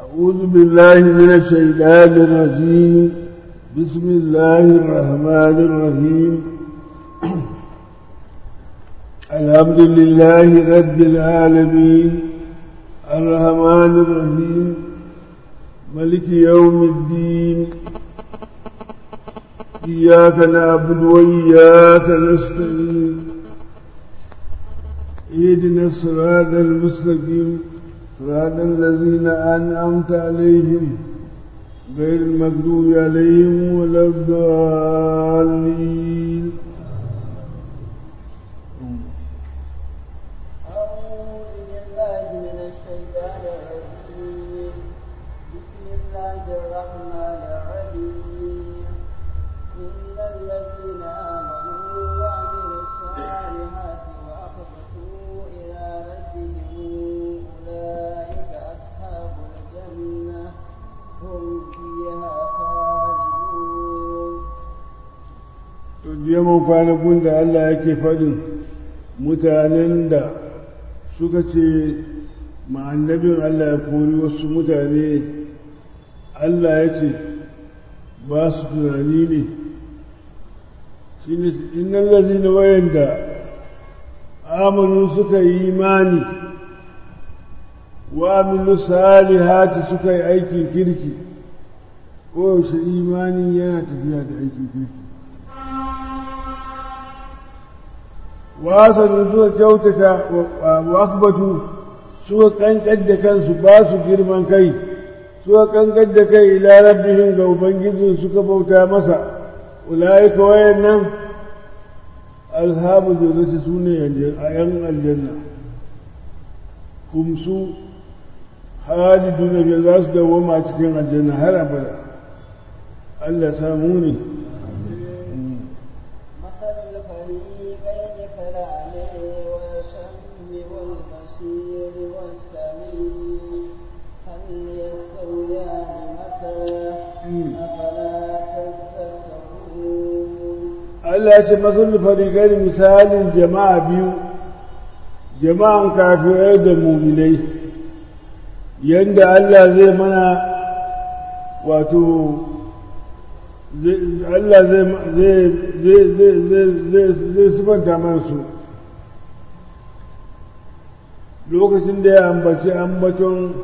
أعوذ بالله من الشيطان الرجيم بسم الله الرحمن الرحيم الحمد لله رب العالمين الرحمن الرحيم ملك يوم الدين إياك نعبد وإياك نستعين اهدنا الصراط المستقيم صراط الذين أنعمت عليهم غير المغضوب عليهم ولا الضالين أعوذ بالله من الشيطان الرجيم بسم الله الرحمن الرحيم إن الذين آمنوا وعملوا الصالحات وأخبتوا إلى ربهم أولئك أصحاب الجنة هم فيها خالدون to je mun kwanakun da Allah yake faɗin mutanen da suka ce ma'annabin Allah ya kori wasu mutane Allah ya ce ba su tunani ne shi ne innan lazina wayanda amanu suka yi imani wa amilu salihati suka yi aikin kirki koyaushe imani yana tafiya da aikin kirki wasannin suka kyautata wa akbatu suka kankan da kansu ba su girman kai suka kankan da kai ila rabbihim ga ubangijin suka bauta masa ulaika wayannan alhabu jannati sune a yan aljanna kumsu haliduna ga za su dawoma cikin aljanna har abada Allah samu ne مثل الفريقين كالأعمى والشم والبصير والسميع هل يستويان مثلا أفلا تذكرون Allah ce masul fariƙar misalin jama'a biyu jama'an kafirai da muminai yadda Allah zai mana wato Allah zai sifanta mana su lokacin da ya ambaci ambaton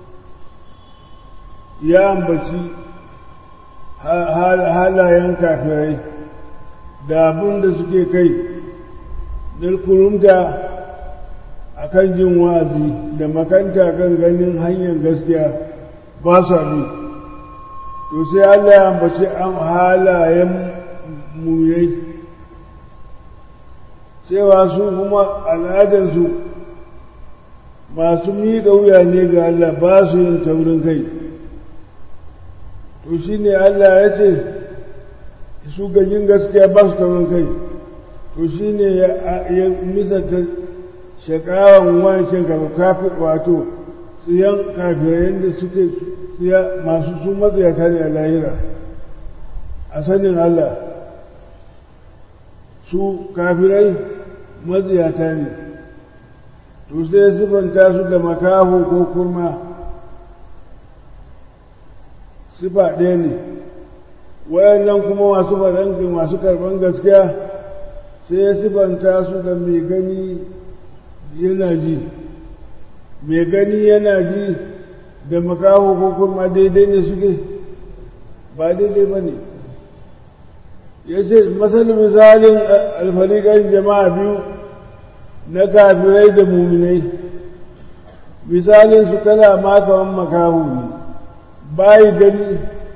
ya ambaci halayen kafirai da abin da suke kai kurumta a kan jin wa'azi da makanta kan ganin hanyar gaskiya ba su abi to sai Allah ya ambaci halayen muyai cewa su kuma al'adarsu masu miƙa wuya ne ga Allah ba su yin taurin kai to shi ne Allah ya ce su gajin gaskiya ba su taurin kai to shi ne ya misata shakawan wancan kafin wato tsiyan kafirai da suke tsiya masu sun matsayata ne a lahira a sanin Allah su kafirai matsayata ne to sai sifanta su da makaho ko kurma sifa ɗaya ne wayannan kuma masu faɗan masu karɓan gaskiya sai ya sifanta su da mai gani yana ji mai gani yana ji da makaho ko kurma daidai ne suke ba daidai ba ne ya ce masalin misalin alfariƙan jama'a biyu na kafirai da muminai misalin su kana makawan makaho ne bayi gani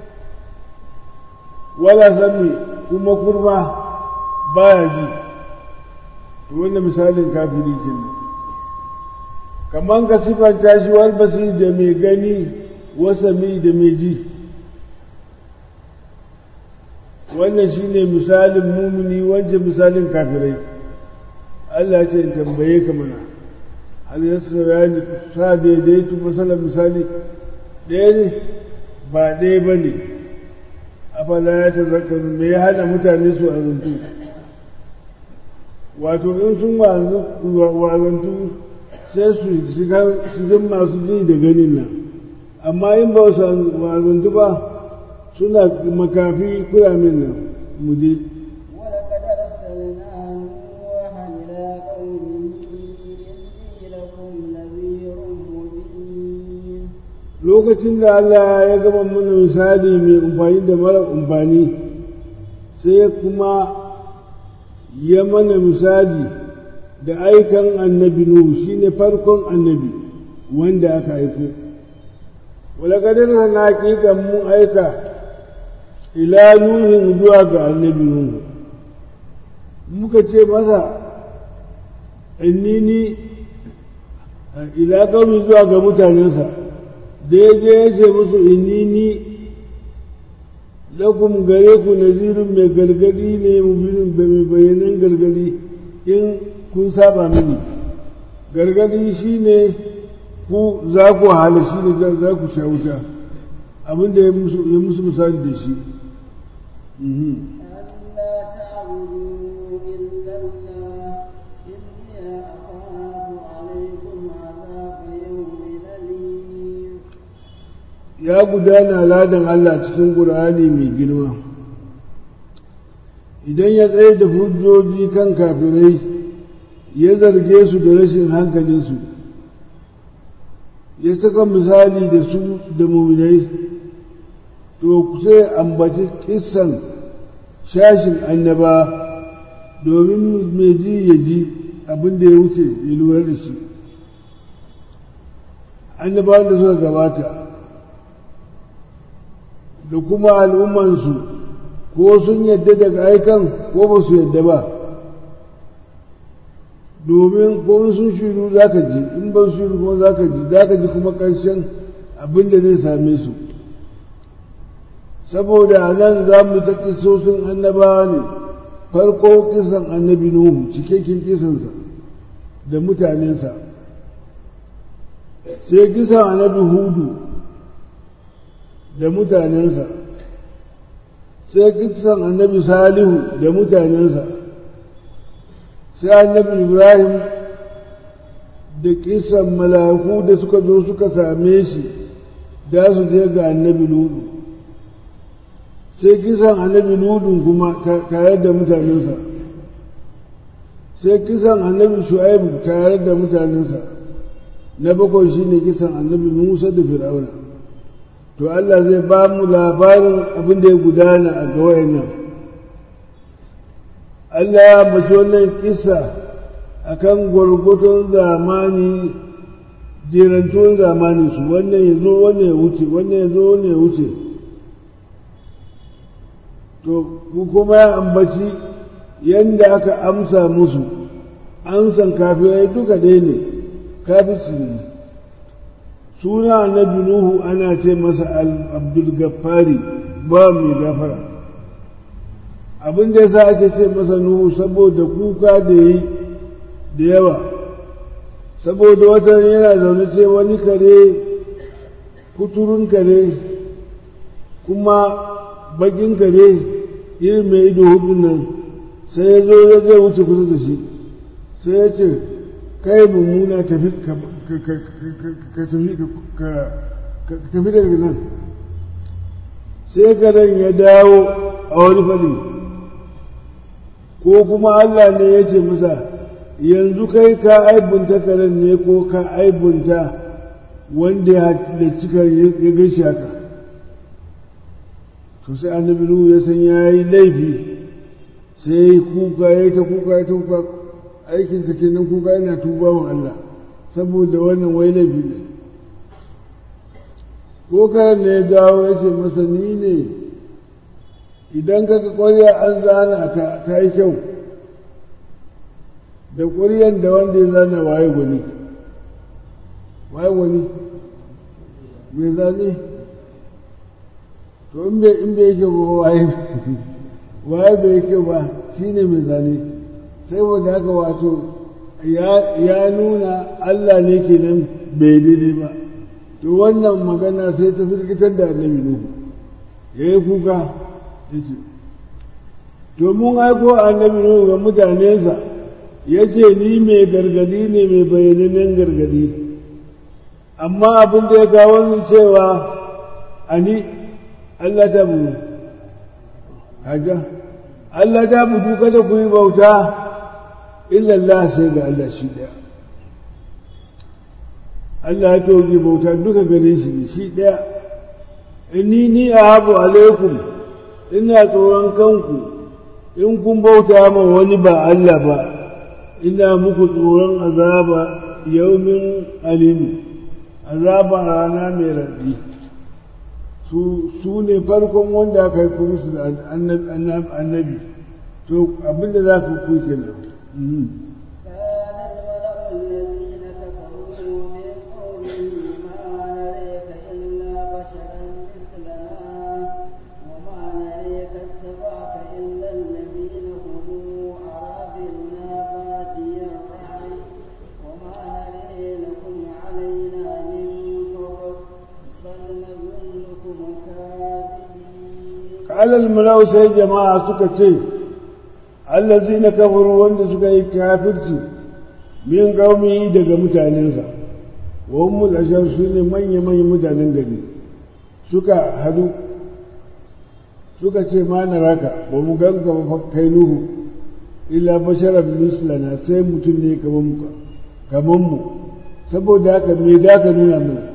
wala sami kuma kurma baya ji to wannan misalin kafiri kenan kaman ka sifanta shi wal basir da mai gani wasami da mai ji wannan shine misalin mumini wancan misalin kafirai Allah ce in tambaye ka mana hal yasra ni sa daidaitu masalan misali ɗaya ne ba ɗaya ba ne afala ya tazakaru me ya hana mutane su azantu wato in sun wazantu sai su shiga masu ji da ganin nan amma in ba wazantu ba suna makafi kuramin nan mu je ولقد أرسلنا نوحا إلى قومه إني لكم نذير مبين lokacin da Allah ya gama mana misali mai amfani da mara amfani sai kuma ya mana misali da aikan annabi Nuhu shine farkon annabi wanda aka aiko walakadar na hakikan mun aika ila nuhin zuwa ga annabi Nuhu muka ce masa innini ila kaumi zuwa ga mutanensa da ya je ya ce musu innini lakum gare ku nazirin mai gargadi ne mubinin mai bayanan gargadi in kun saba mini gargadi shine ku za ku hala shi ne za ku sha wuta abinda ya musu misali da shi ألا تعبدوا إلا الله إني أخاف عليكم عذاب يوم أليم ya gudana ladan Allah cikin ƙur'ani mai girma idan ya tsaye da hujjoji kan kafirai ya zarge su da rashin hankalinsu ya saka misali da su da muminai to sai ambaci kissan shashin annaba domin mai ji ya ji abin da ya wuce ya lura da shi annabawan da suka gabata da kuma al'ummansu ko sun yadda daga aikan ko ba su yadda ba domin ko in sun shiru za ka ji in ba su shiru kuma za ka ji za ka ji kuma ƙarshen abin da zai same su saboda a nan za mu ta kisosin annabawa ne farko kisan annabi nuhu cikakken kisansa da mutanensa sai kisan annabi hudu da mutanensa sai kisan annabi salihu da mutanensa sai annabi ibrahim da kisan malaku da suka zo suka same shi da su je ga annabi ludu sai kisan annabi ludun kuma tare da mutanensa sai kisan annabi shu'aibu tare da mutanensa na bakwai shine kisan annabi musa da fir'auna to Allah zai ba mu labarin abin da ya gudana a gawayen nan Allah ya mace wannan kisa akan gwargwaton zamani jerantuwan zamani su wannan ya zo wannan ya wuce wannan ya zo wannan ya wuce to kuma ya ambaci yadda aka amsa musu amsan kafirai duka ɗaya ne kafirci ne suna annabi nuhu ana ce masa abdul gaffari ba mai gafara abin da yasa ake ce masa nuhu saboda kuka da yi da yawa saboda wata yana zaune sai wani kare kuturun kare kuma bakin kare irin mai ido hudun nan sai ya zo ya zai wuce kusa da shi sai ya ce kai mummuna tafi ka tafi daga nan sai karen ya dawo a wani faɗi ko kuma Allah ne ya ce masa yanzu kai ka aibunta karen ne ko ka aibunta wanda ya halicci karen ya gaishe haka to sai annabi Nuhu ya san ya yi laifi sai kuka ya ta kuka ya ta kuka aikinsa kenan kuka yana tuba wa Allah saboda wannan wai laifi ne ko karan ne ya dawo ya ce masa ni ne idan kaga ƙwarya an zana ta ta yi kyau da ƙwaryan da wanda ya zana waye gwani waye gwani mai zane to in bai in bai kyau ba waye waye bai kyau ba shine mai zane sai wanda haka wato ya nuna Allah ne kenan bai daidai ba to wannan magana sai ta firgitar da annabi Nuhu ya yi kuka ya ce to mun aiko annabi Nuhu ga mutanensa ya ce ni mai gargadi ne mai bayyanannen gargadi amma abin da ya kawo ni cewa ani Allah ta budu haja Allah ta budu kada ku yi bauta illallah sai ga Allah shi ɗaya Allah ya toge bauta duka gare shi ne shi ɗaya inni ni a habu alaikum ina tsoron kanku in kun bauta ma wani ba Allah ba ina muku tsoron azaba yaumin alimi azaba rana mai raɗi su ne farkon wanda aka yi musu da annabi to abinda za ku kuyi kenan alal malau sai jama'a suka ce allazi na kafaru wanda suka yi kafirci min gaumi daga mutanensa wa ummul ashar su ne manya-manyan mutanen gari suka hadu suka ce ma na raka ba mu ganka ba kai nuhu illa basharar mislana sai mutum ne kamar mu saboda haka me da ka nuna mana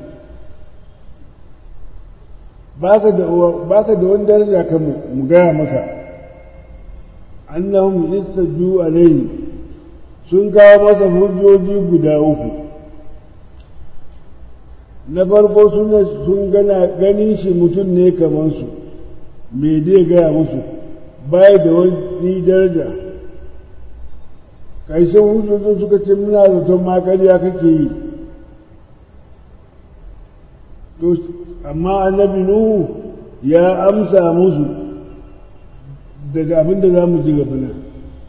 baka da baka da wani daraja kan mu gaya maka annahum istaju alayhi sun kawo masa hujjoji guda uku na farko sun sun gana ganin shi mutum ne kamar su me dai gaya musu bai da wani daraja kaishin hujjojin suka ce muna zaton ma ƙarya kake yi to amma annabi nuhu ya amsa musu da abin da za mu ji gaba nan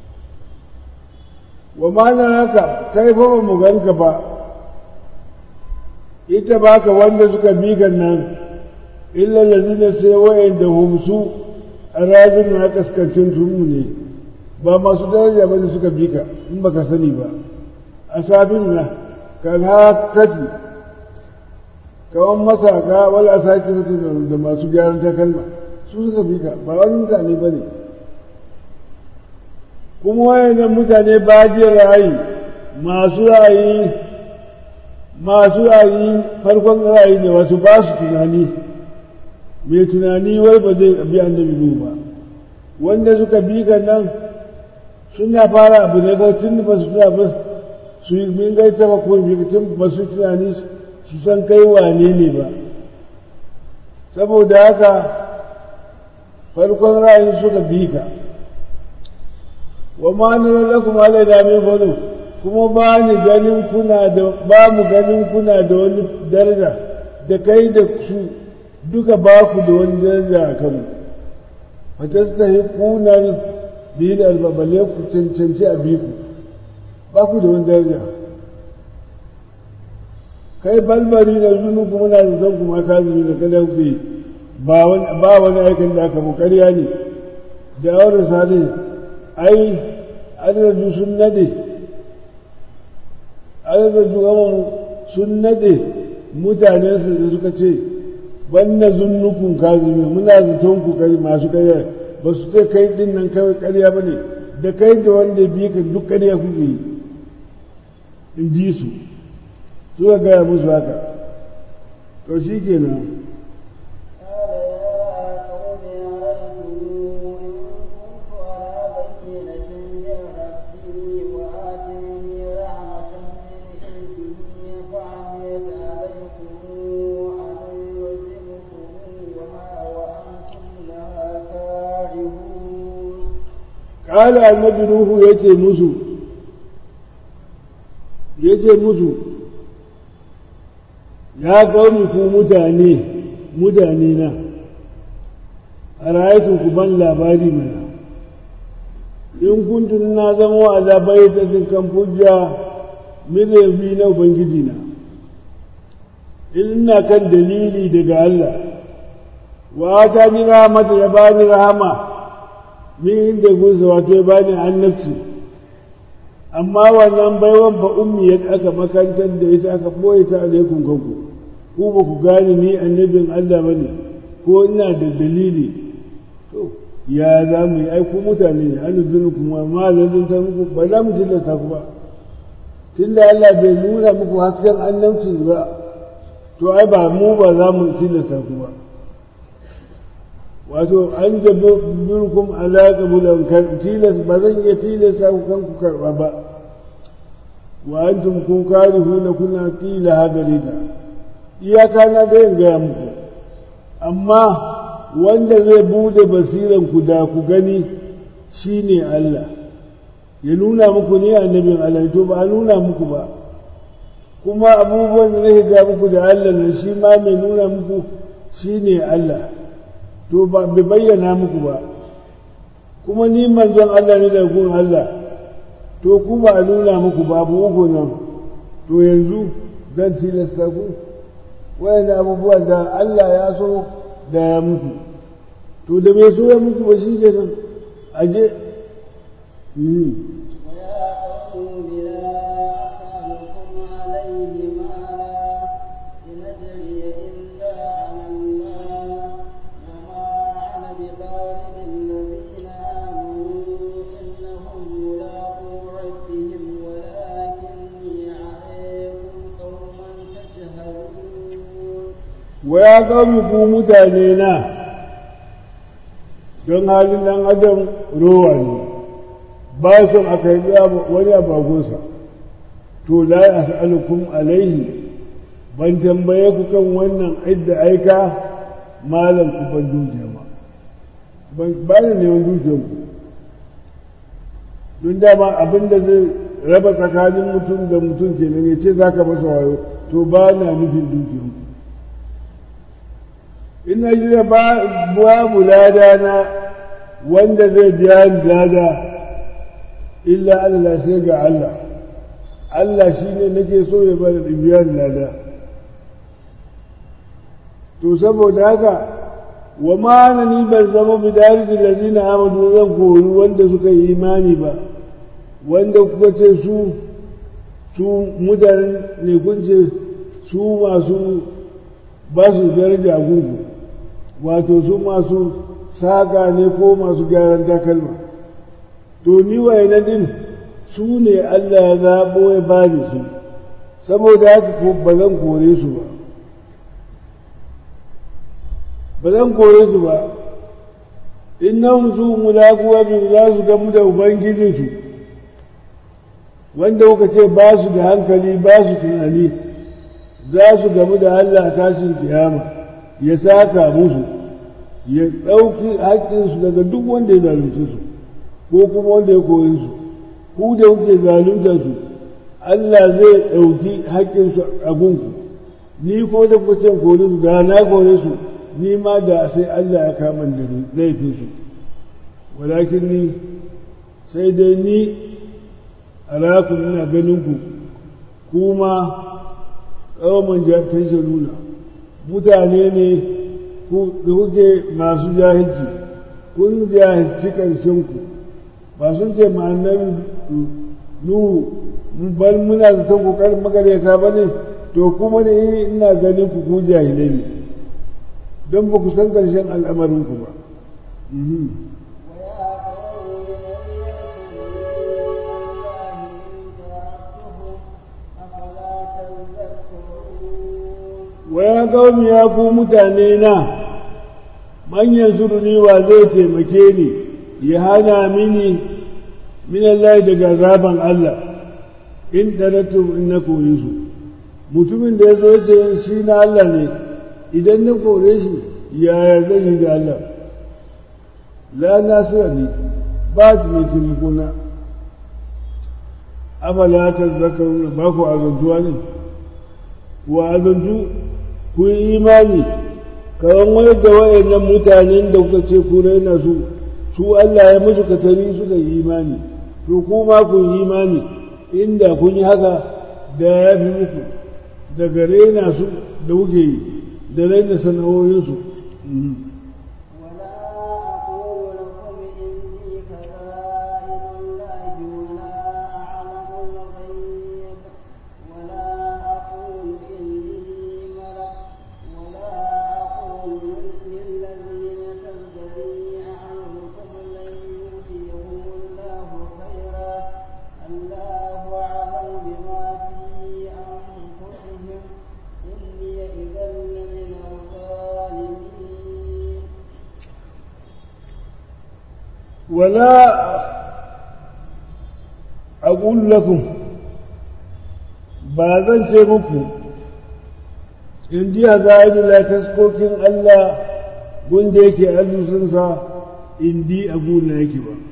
wa ma'ana haka kai fa ba mu ganka ba ita baka wanda suka bi kan nan illa lazina sai wa'anda humsu a rajin na kaskancin tunmu ne ba masu daraja ba da suka bi ka in baka sani ba a sabin na ka hakati kawan masaka wala sake mutum da masu gyaran takalma su suka bi ka ba wani mutane ba ne kuma wayannan mutane ba je ra'ayi masu ra'ayi masu ra'ayi farkon ra'ayi ne wasu ba su tunani mai tunani wai ba zai bi annabi zuwa ba wanda suka bi ka nan suna fara abu ne kawai tun ba su tuna ba su yi min gaita ba ko bi tun ba su tunani su san kai wane ne ba saboda haka farkon ra'ayin suka bi ka wa ma nuna lakum alaina min fadu kuma ba ni ganin kuna da ba mu ganin kuna da wani daraja da kai da su duka ba ku da wani daraja a kanmu fatastahiquna bil albabale ku cancanci a biku ba ku da wani daraja kai balbari da zunu kuma na da zan kuma ka zubi da kada ku ba wani ba wani aikin da aka mu ƙarya ne da aure sale ai adraju sun nade adraju gama sun nade mutanen su da suka ce banna zunnukun kazumi muna zaton ku kai masu ƙarya ba su ce kai din nan kawai ƙarya ba ne da kai da wanda bi ka duk ƙarya kuke yi in ji su suka gaya musu haka to shi kenan قال النبي نوح يتي مسو يتي مسو ya kauni ku mutane mutane na a rayatun ku ban labari mana in kuntun na zama wa labai ta kan hujja milabi na ubangiji na ina kan dalili daga Allah wa ta ni rahmata ya bani rahama min inda gunsa wato ya bani annabci amma wannan baiwan ba ummiyar aka makantar da ita aka ɓoye ta alaikun kanku ku ba ku gane ni annabin Allah ba ne ko ina da dalili to ya za mu yi aiku mutane ne an zuru kuma ma lalunta muku ba za mu tilasta ku ba tunda Allah bai nuna muku hasken annabci ba to ai ba mu ba za mu tilasta ku ba wato an jabe birkum ala qabulan tilas ba zan iya tilasta ku kan ku karba ba wa antum ku karihuna kuna qila hadarita iyaka na da yin gaya muku amma wanda zai bude basiran ku da ku gani shine Allah ya nuna muku ne annabin Allah to ba a nuna muku ba kuma abubuwan da nake ga muku da Allah ne shi ma mai nuna muku shine Allah to ba bai bayyana muku ba kuma ni manzon Allah ne da gun Allah to ku ba a nuna muku babu uku nan to yanzu zan tilasta ku wayan abubuwan da Allah ya so da ya muku to da bai so ya muku ba shi kenan aje ويا قوم لا أسألكم عليه مالا إن أجري إلا على الله وما أنا بطارد الذين آمنوا إنهم ملاقو ربهم ولكني عليكم قوما تجهلون waya ga ku mutane na don halin dan adam rowa ne ba son a karbi wani abagunsa to la as'alukum alaihi ban tambaye ku kan wannan idda aika malam ku ban dukiya ba ban ba ni neman dukiyar ku don dama abin da zai raba tsakanin mutum da mutum kenan ya ce za ka masa wayo to ba na nufin dukiyar ku ina jira babu lada na wanda zai biya ni lada illa Allah sai ga Allah Allah shi ne nake so ya bada biya ni lada to saboda haka wa ma na ni ban zama bidari da lazina amadu zan kori wanda suka yi imani ba wanda kuka ce su su mutane ne kun ce su masu ba su daraja gungu wato su masu saƙa ne ko masu gyaran takalma to ni na din su ne Allah ya zaɓo ya ba da su saboda haka ko ba zan kore su ba ba zan kore su ba innahum su mulaquwa bi za su gamu da ubangijinsu wanda kuka ce ba su da hankali ba su tunani za su gamu da Allah tashin kiyama ya saka musu ya ɗauki haƙƙinsu daga duk wanda ya zalunce su ko kuma wanda ya koyi su ku da kuke zalunta su Allah zai ɗauki haƙƙinsu a gunku ni ko da kuka ce kore su da na kore su ni ma da sai Allah ya kama da laifin su walakin ni sai dai ni alakun ina ganin ku kuma ƙawaman nuna mutane ne da kuke masu jahilci kun jahilci ƙarshinku ba sun ce ma'annabi nuhu bal muna zaton kokarin magareta ba ne to kuma ne ina ganin ku ku jahilai ne don ba ku san ƙarshen al'amarinku ba ويا قوم من ينصرني من الله إن تركتهم أفلا تذكرون waya gaumi ya ku mutane na manyan suruni wa zai taimake ni ya hana mini min Allah daga zaben Allah in daratu in na kore su mutumin da ya zo ce shi na Allah ne idan na kore shi yaya zan yi da Allah la nasira ni ba mai taimako na afala ta zakaruna ba ku azantuwa ne wa azantu ku yi imani kawan wani da wayannan mutanen da kuka ce ku raina su su Allah ya musu katari suka yi imani to ku ma ku yi imani inda kun yi haka da ya fi muku daga raina su da kuke yi da raina sana'o'insu ولا أقول لكم إني خزائن الله ولا أعلم wala aqul lakum ba zan ce muku in ji hazaidu taskokin Allah wanda yake alusunsa in di abu na yake ba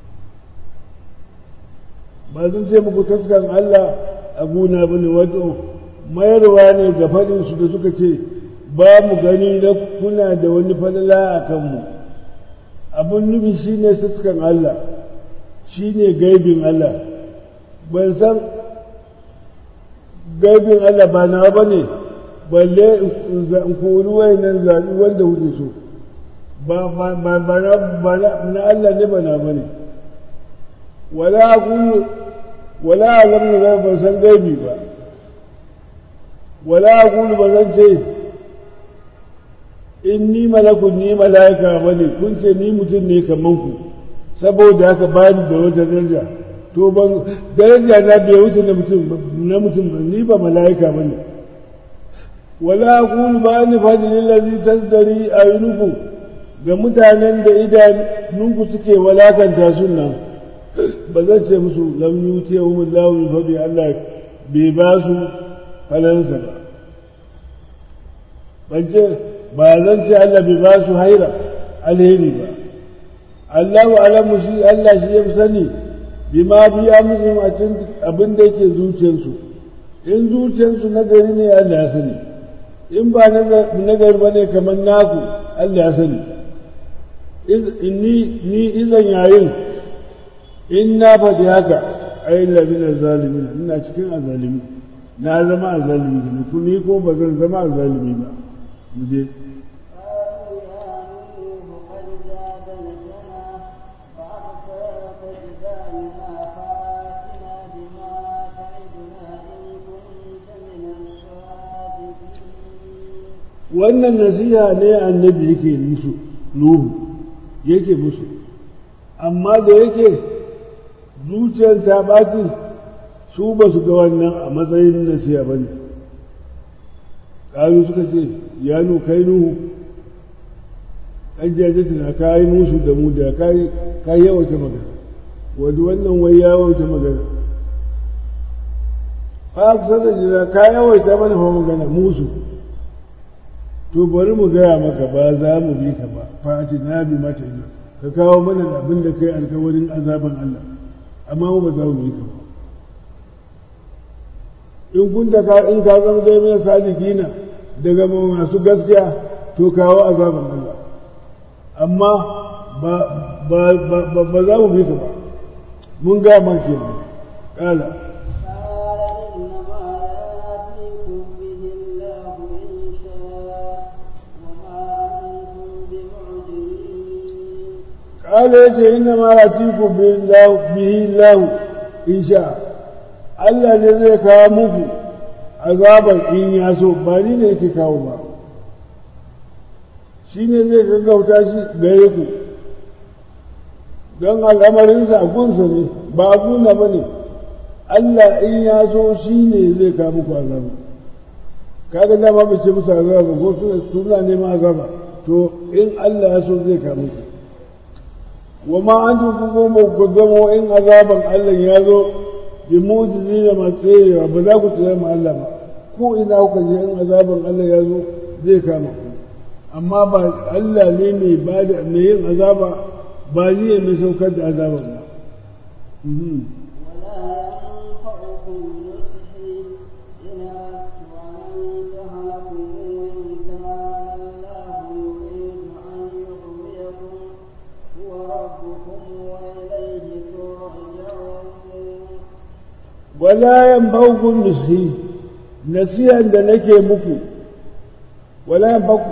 ba zan ce muku taskan Allah abu na bane wato mayarwa ne ga faɗinsu da suka ce ba mu gani na kuna da wani falala a kanmu abin nufi shi ne taskan Allah shi ne gaibin Allah ban san gaibin Allah ba na ba ne balle in kori wayannan zaɓi wanda kuke so ba na Allah ne ba na ba ne wala kullu wala alamnu ga ban san gaibi ba wala kullu ba zan ce in ni malakun ni mala'ika ba ne kun ce ni mutum ne kaman ku saboda haka ba ni da wata daraja to ban daraja na bai wuce na mutum na mutum ba ni ba mala'ika ba ne wala aqulu ba ni fadi lillazi tasdari ayunuku ga mutanen da idanunku suke walakanta sunna ba zan ce musu lam yuti yawmullahu min fadi Allah bai ba su falansa ba ban ce ba zan ce Allah bai ba su haira alheri ba Allahu alamu shi Allah shi ya fi sani bima biya musu a cikin abin da yake zuciyarsu in zuciyarsu na gari ne Allah ya sani in ba na gari ba ne kamar naku Allah ya sani ni izan yayin in na faɗi haka ai labinar zalimi ina cikin azalimi na zama azalimi ne ku ni ko ba zan zama azalimi ba mu je wannan nasiha ne annabi yake musu nuhu yake musu amma da yake zuciyar ta ɓaci su ba su ga wannan a matsayin nasiha ba ne ƙaru suka ce ya nu kai nuhu ƙajjaje tana kayi musu da mu da kayi yawaita magana wadda wannan wai ya yawaita magana fa kusa da jira ka yawaita mana fa magana musu to bari mu gaya maka ba za mu bi ka ba fati na bi mata ina ka kawo mana abin da kai alkawarin azaban Allah amma mu ba za mu bi ka ba in kun ta ka in ka zama dai mai salikina daga masu gaskiya to kawo azaban Allah amma ba ba ba ba za mu bi ka ba mun gaya maka kenan kala قال يجي إنما يأتيكم به الله إن شاء Allah ne zai kawo muku azabar in ya so ba ni ne yake kawo ba shi ne zai gaggauta shi gare ku don al'amarinsa a gunsa ne ba a guna ba ne Allah in ya so shi ne zai kawo muku azaba kaga dama ba ce musu azaba ko suna neman azaba to in Allah ya so zai kawo muku wa ma an kuma ku zamo in azaban Allah ya zo bi mujizi da matsayewa ba za ku tsaya ma Allah ba ko ina kuka je in azaban Allah ya zo zai kama ku amma ba Allah ne mai ba da mai yin azaba ba ni ne mai saukar da azaban ba wala yan baukun nusi nasihan da nake muku wala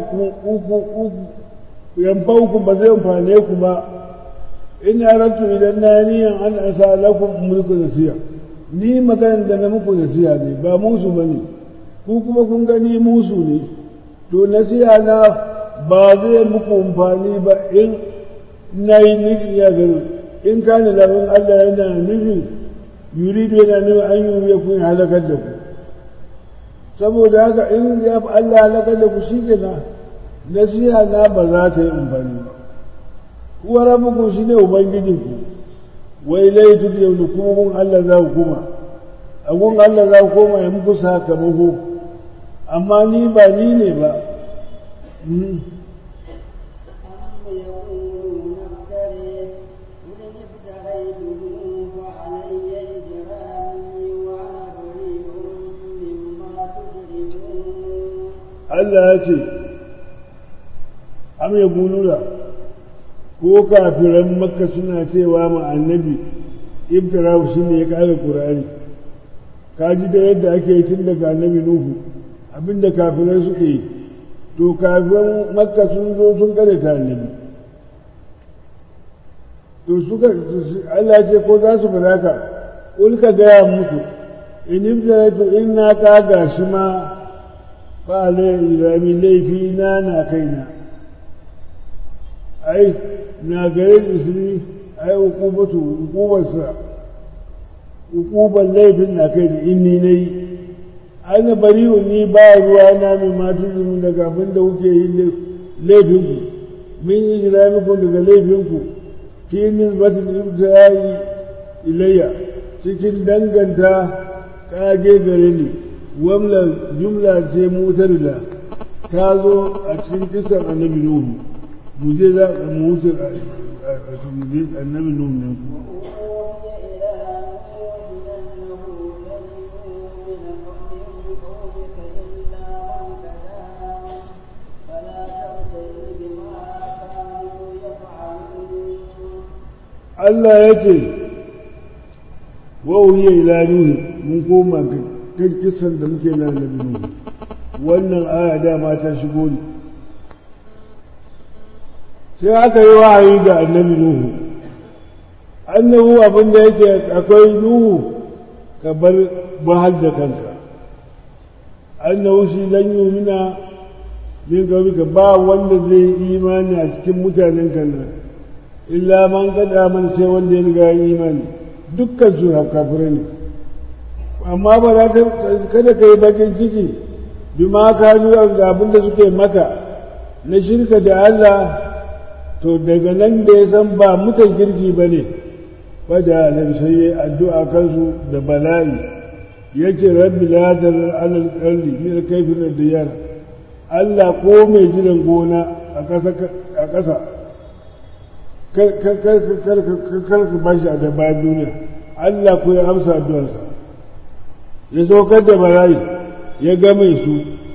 yan baukun ba zai amfane ku ba in aratu idan na niyan an asa lakum mulku nasiha ni maganar da na muku nasiha ne ba musu ba ne ku kuma kun gani musu ne to nasiha na ba zai muku amfani ba in na yi niki ya gano in kana lafin Allah yana nufin yuridu yana nuna an yi ya kun halakar da ku saboda haka in ya fi Allah halakar da ku shi kenan nasiha na ba za ta yi amfani ba kuwa rabbukum shine ubangijinku wai laitu da yau kuma gun Allah za ku kuma a gun Allah za ku koma ya muku sakamako amma ni ba ni ne ba أم يقولون افتريه قل إن افتريته فعلي إجرامي وأنا بريء مما تجرمون Allah ya ce am ya gulula ko kafiran makka suna cewa ma annabi ibtirahu shi ne ya kare ƙur'ani ka ji da yadda ake yi tun daga annabi nuhu abinda kafirai suke yi to kafiran makka sun zo sun kare ta annabi to suka Allah ce ko za su fada ka ulka gaya musu in ibtaratu in na kaga shi ma ba rami laifi na na kaina ai na garin ismi ai hukubatu hukubarsa hukubar laifin na kai da inni na yi ana bari ni ba ruwa na mai matu zumi daga abin da kuke yi laifinku min yi jiraminku daga laifinku fi nisbatin ibtirai ilayya cikin danganta kage gare ni wamla jumla ce mutarila ta zo a cikin kisan annabi nuhu mu je za mu wuce annabi nuhu ne ku Allah ya ce wa uhiya ila nuhu mun koma kan kisan da muke na annabi nuhu wannan aya dama ta shigo ne sai aka yi wahayi ga annabi nuhu annahu abin da yake akwai nuhu ka bar bahal da kanka annahu shi lan yumina min ka ba wanda zai imani a cikin mutanen kan nan illa man kada man sai wanda ya riga imani dukkan su kafirai ne amma ba za ta kada ka yi bakin ciki bi ma ka nuna da abin da suke maka na shirka da Allah to daga nan da ya san ba mutan kirki ba ne ba da annabi sai ya addu'a kansu da bala'i ya ce rabbi la tazar alal ardi min kayfin diyar Allah ko mai jiran gona a ƙasa a ƙasa kar ka bashi a da bayan duniya Allah ko ya amsa addu'arsa ya saukar da bala'i ya game su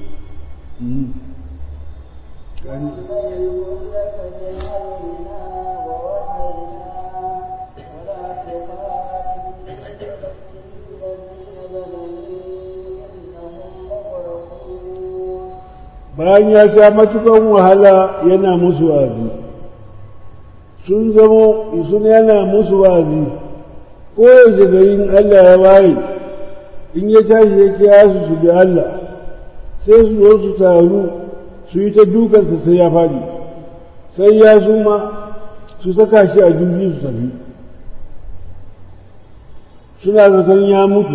bayan ya sha matukan wahala yana musu wazi sun zamo sun yana musu wazi ko yaushe garin Allah ya waye in ya tashi ya kira su su bi Allah sai su zo su taru su yi ta dukansa sai ya faɗi sai ya suma su saka shi a jirgi su tafi suna zaton ya mutu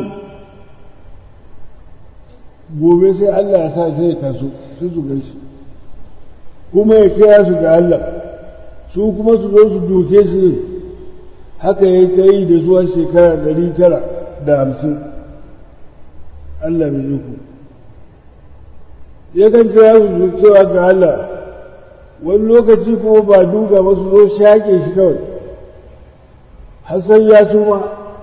gobe sai Allah ya sa sai ya taso sai su gaishe kuma ya kira su ga Allah su kuma su zo su doke shi haka ya ta yi da zuwa shekara ɗari tara da hamsin Allah mai yi ku yakan kira su cewa ga Allah wani lokaci kuma ba duga ba su zo shaƙe shi kawai hassan ya suma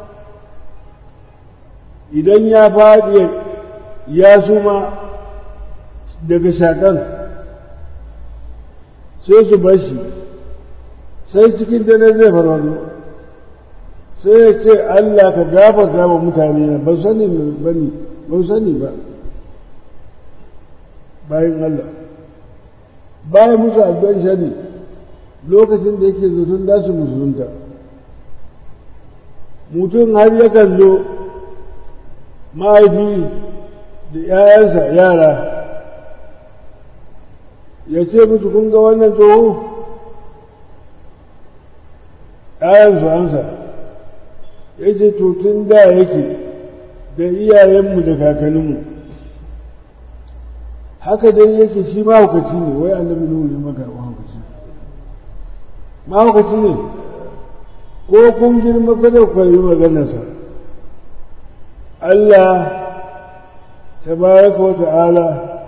idan ya faɗi ya suma daga shaƙan sai su bar shi sai cikin dare zai farwado sai ya ce Allah ka gafarta wa mutane na ba sani ba ne ba sani ba bayan Allah bayan musu addu'ar shari lokacin da yake zaton da su musulunta mutum har yakan zo mahaifi da ‘ya'yansa yara ya ce musu kun ga wannan tsoho ‘ya'yansu amsa ya ce to tun da yake da iyayenmu da kakanninmu haka dai yake shi mahaukaci ne wai annabi nuhu ne maka mahaukaci mahaukaci ne ko kun girma kada ku karbi maganarsa Allah tabaraka wa ta'ala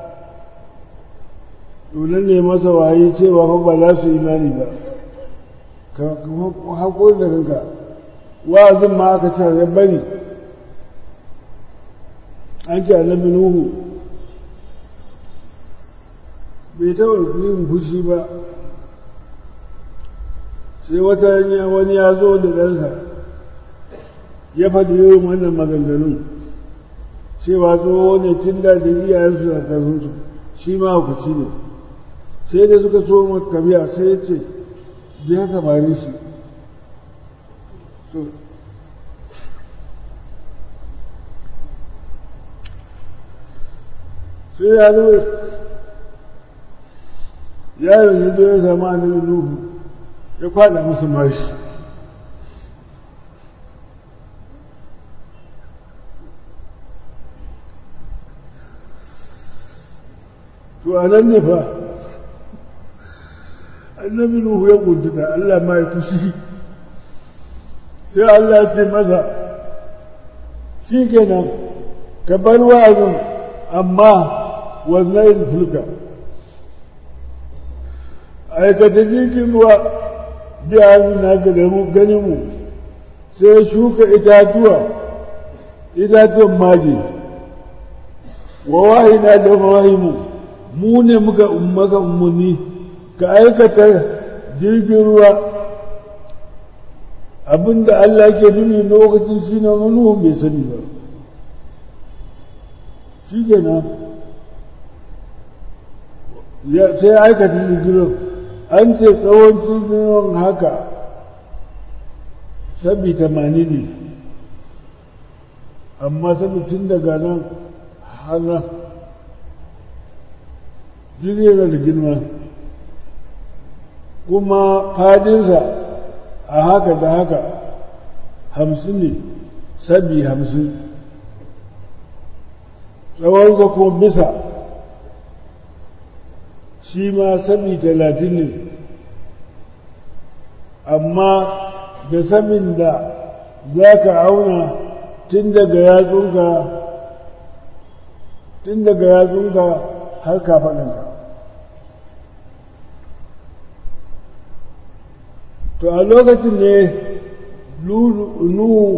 dole ne masa wayi cewa fa ba za su imani ba ka haƙuri da kanka wa'azin ma aka ce ya bari an ce annabi nuhu bai taɓa yin fushi ba sai wata wani ya zo da ɗansa ya faɗi irin wannan maganganun cewa tsoho ne tun da da iyayensu da karfinsu shi ma hukuci ne sai da suka so makabiya sai ya ce je haka bare shi sai ya zo yaron ya zo ya samu annabi nuhu ya kwada musu mashi to a nan ne fa annabi nuhu ya kuntuta Allah ma ya fushi sai Allah ya ce masa shi kenan ka bar wa'azin amma wannan fulka aikata jirgin ruwa biya na ganin mu sai shuka itatuwa itatuwan maji wa wahina da wahimu mu ne muka maka umarni ka aikata jirgin ruwa abinda Allah ke nuni lokacin shi na manuhun bai sani ba shi kenan sai aikata jirgin an ce tsawon jirgin haka sabi tamani ne amma sabi tun daga nan har nan jirgin yana da girma kuma fadinsa a haka da haka hamsin ne sabi hamsin tsawonsa kuma bisa shi ma sabi talatin ne amma da sabin da za ka auna tun daga yatsunka tun daga yatsunka har kafaɗinka to a lokacin ne nuhu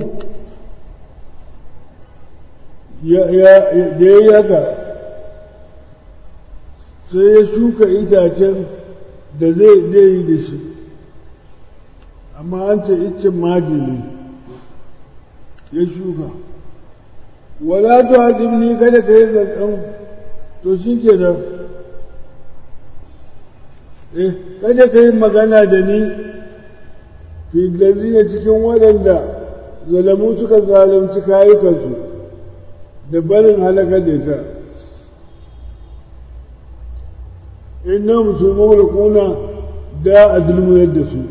da ya yi haka sai ya shuka itacen da zai yi da shi amma an ce iccen maji ne ya shuka wala to hadimni kada ka yi zaton to shi ke nan eh kada ka yi magana da ni fi ne cikin waɗanda zalamu suka zalunci kayukansu da barin halakar da ita inna musulman da kuna da a dulmuyar da su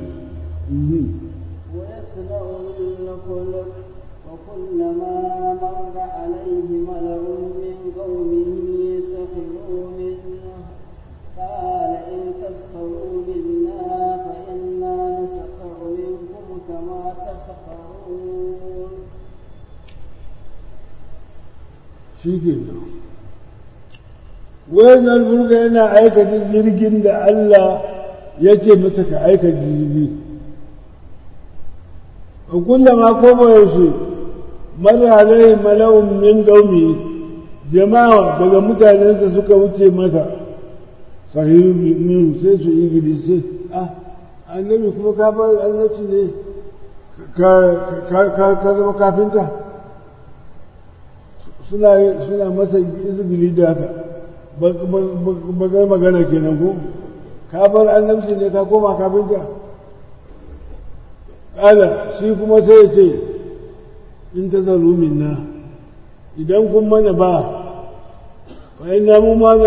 ويصنع الفلك وكلما مر عليه ملأ من قومه سخروا منه قال إن تسخروا منا فإنا نسخر منكم كما تسخرون shi ke nan wannan burga yana aikata jirgin da Allah ya ce mata ka aika jirgi a kullama ko yaushe mara alai mala'un min gaumi jama'a daga mutanensa suka wuce masa sahihu min sai su yi sai ah annabi kuma ka bar annabci ne ka zama kafinta suna suna masa izbili da haka bagar magana kenan ko ka bar annabci ne ka koma kafinta ƙala shi kuma sai ya ce in ta zaru minna idan kun mana ba fa ina mu ma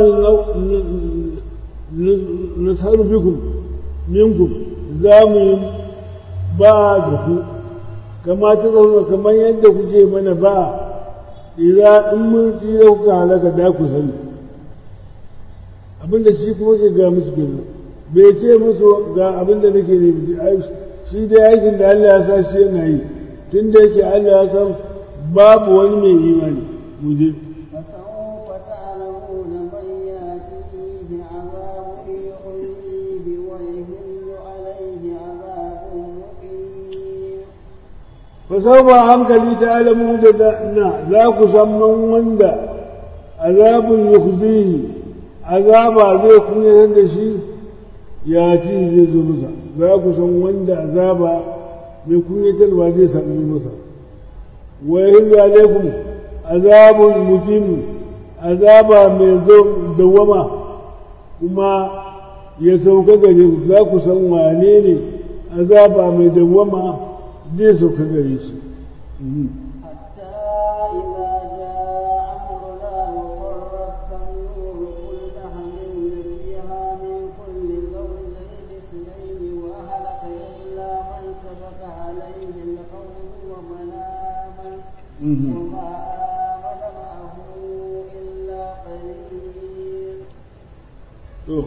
na sarfikum minkum za mu yi ba da ku kama ta zaru kamar yadda kuke mana ba idan in mun tsira kuka halaka da ku sani abinda shi kuma ke ga musu kenan bai ce musu ga abin da nake ne shi dai aikin da Allah ya sa shi yana yi tun da yake Allah ya san babu wani mai imani mu je فسوف تعلمون من ياتيه عذاب يحييه ويهل عليه عذاب مقيم fasau ba hankali ta alamu da na za ku san man wanda azabun yukhzihi azaba zai kunyatar da shi ya ci zai zo masa za ku san wanda azaba mai kunyatarwa zai sami masa wa yahillu alaikum azabun mukim azaba mai zo dawama kuma ya sauka gare ku za ku san wane ne azaba mai dawama zai sauka gare shi حتى إذا جاء أمرنا وفرت النور قل نحمل فيها من كل زوجين اثنين وأهلك إلا من سبق عليه القول ومن آمن وما آمن معه إلا قليل to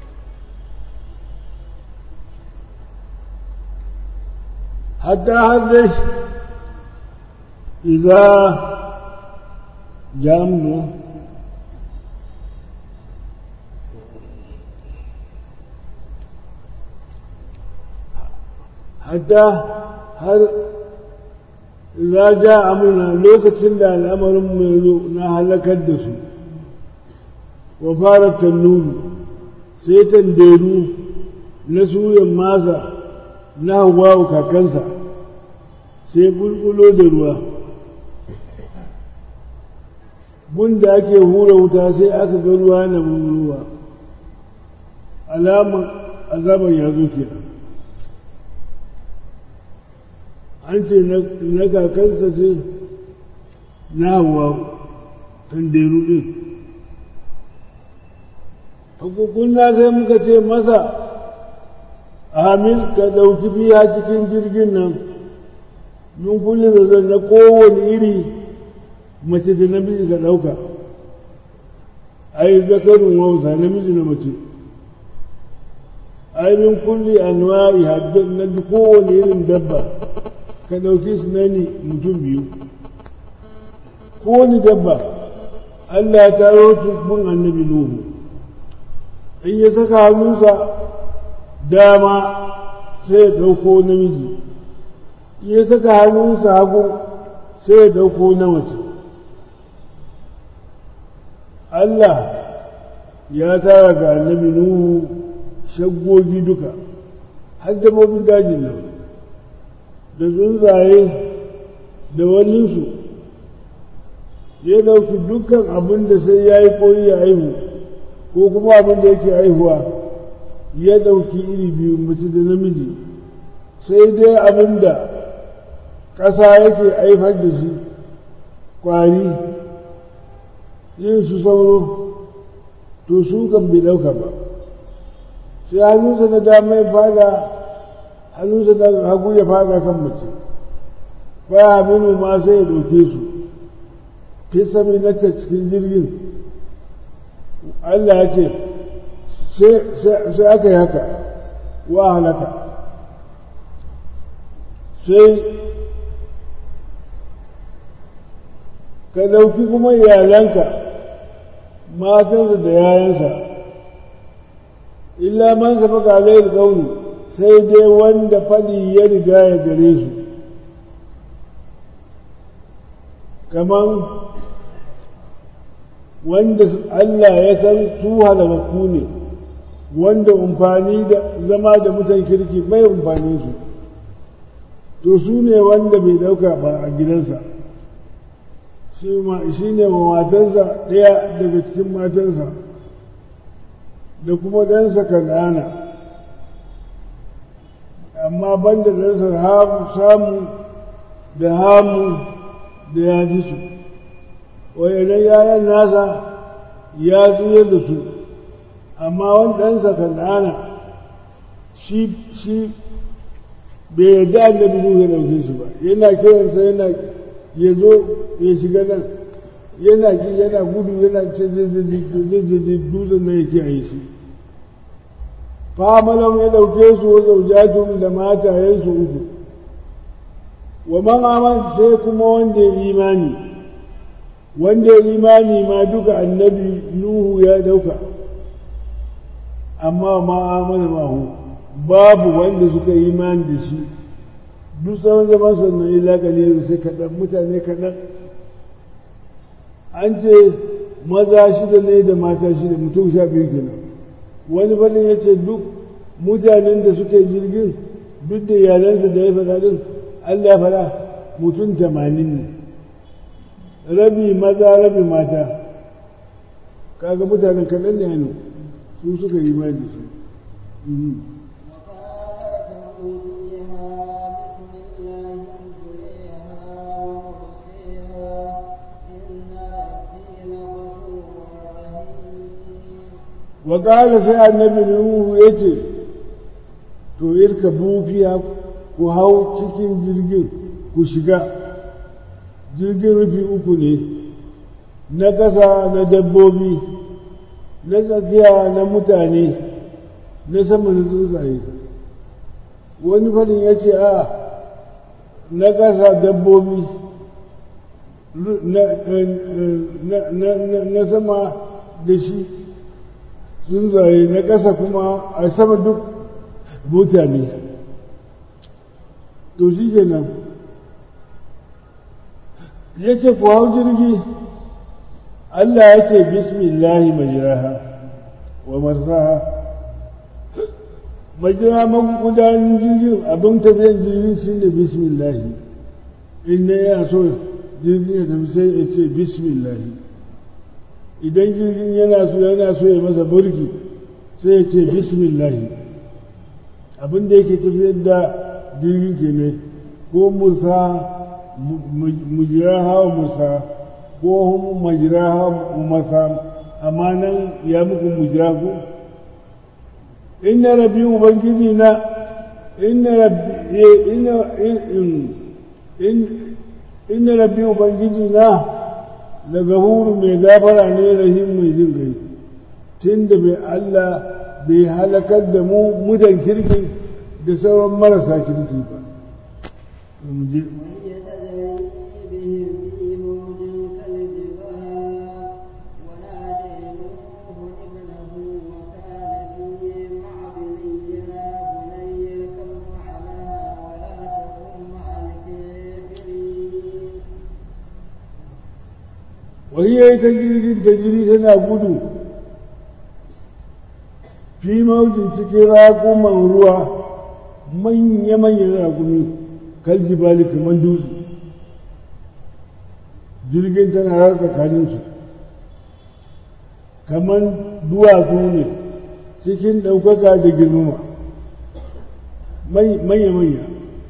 hatta har dai iza jamu hatta har za ja amurna lokacin da al'amarin mai zo na halakar da su wa fara tannuru sai tanderu na suyan masa na hawa kakansa sai bulbulo da ruwa bunda ake hura wuta sai aka ga ruwa na ruwa alaman azaban ya zo kenan an ce na kakansa ce na hawa tanderu din hukukunna sai muka ce masa amin ka ɗauki biya cikin jirgin nan min kulle zazzan na kowane iri mace da namiji ka ɗauka ai zakarin wausa namiji na mace ai min kulli anwa'i haddon na kowane irin dabba ka ɗauki su nani mutum biyu kowane dabba Allah ya taro tukun annabi Nuhu in ya saka hannunsa dama sai ya ɗauko namiji in ya saka hannunsa hagu sai ya ɗauko na mace Allah ya tara ga annabi Nuhu shaggogi duka har dabbobin dajin nan da tsuntsaye da waninsu ya ɗauki dukkan abin da sai ya yi koyi ya aihu ko kuma abin da yake aihuwa ya ɗauki iri biyu mace da namiji sai dai abin da ƙasa yake aifar da shi ƙwari yin su sauro to su kan bai ɗauka ba sai hannunsa na dama ya fada hannunsa na hagu ya fada kan mace ba aminu ma sai ya ɗauke su fi sami na cikin jirgin Allah ya ce sai aka yi haka wa halaka sai ka ɗauki kuma iyalanka matansa da yayansa illa man sabaka alayhi qawli sai dai wanda faɗi ya riga ya gare su kaman wanda Allah ya san su halakakku ne wanda umfani da zama da mutan kirki bai umfani su to su ne wanda bai dauka ba a gidansa shi ne wa matansa ɗaya daga cikin matansa da kuma ɗansa kan'ana amma banda ɗansa samu da hamu da ya ji su wayannan yayan nasa ya tsuyar da su amma wani ɗansa kan'ana shi shi bai yarda annabi Nuhu ya ɗauke shi ba yana kiransa yana ya zo ya shiga nan yana ki yana gudu yana ce dutsen nan yake a yi shi famalan ya ɗauke su wa zaujatun da matayensu uku wa man aman sai kuma wanda ya imani wanda ya imani ma duka annabi nuhu ya ɗauka amma ma amana mahu babu wanda suka yi imani da shi duk tsawon zaman sannan illa kalilin sai kaɗan mutane kaɗan an ce maza shida ne da mata shida mutum sha biyu kenan wani fannin ya ce duk mutanen da suka yi jirgin duk da iyalansa da ya faɗa din Allah ya faɗa mutum tamanin ne rabi maza rabi mata kaga mutanen kaɗan ne hannu su suka yi imani da su وقال sai annabi nuhu ya ce to irka bufiya ku hau cikin jirgin ku shiga jirgin rufi uku ne na ƙasa na dabbobi na tsakiya na mutane na sama na tsuntsaye wani fadin ya ce a na ƙasa dabbobi na sama da shi tsuntsaye na ƙasa kuma a sama duk mutane to shi kenan ya ce ku hau jirgi Allah ya ce bismillahi majiraha wa marsaha majira magudanin jirgin abin tafiyan jirgin shi ne bismillahi in ne ya so jirgin ya tafi sai ya ce bismillahi idan jirgin yana so yana so ya masa burki sai ya ce bismillahi abin da yake tafiyar da jirgin ke ne ko musa mujiraha wa musa ko majiraha masa amma nan ya muku mujirahu inna rabbi ubangiji na inna rabbi inna inna rabbi ubangiji na da gafuru mai gafara ne rahim mai jin gai tun da bai Allah bai halakar da mu mutan kirki da sauran marasa kirki ba wahiyar ta jirgin ta jiri tana gudu fi maujin cikin raƙuman ruwa manya-manyan raƙumi kaljibali kamar dutse jirgin tana rasa tsakaninsu kamar duwatsu ne cikin ɗaukaka da girmama manya-manya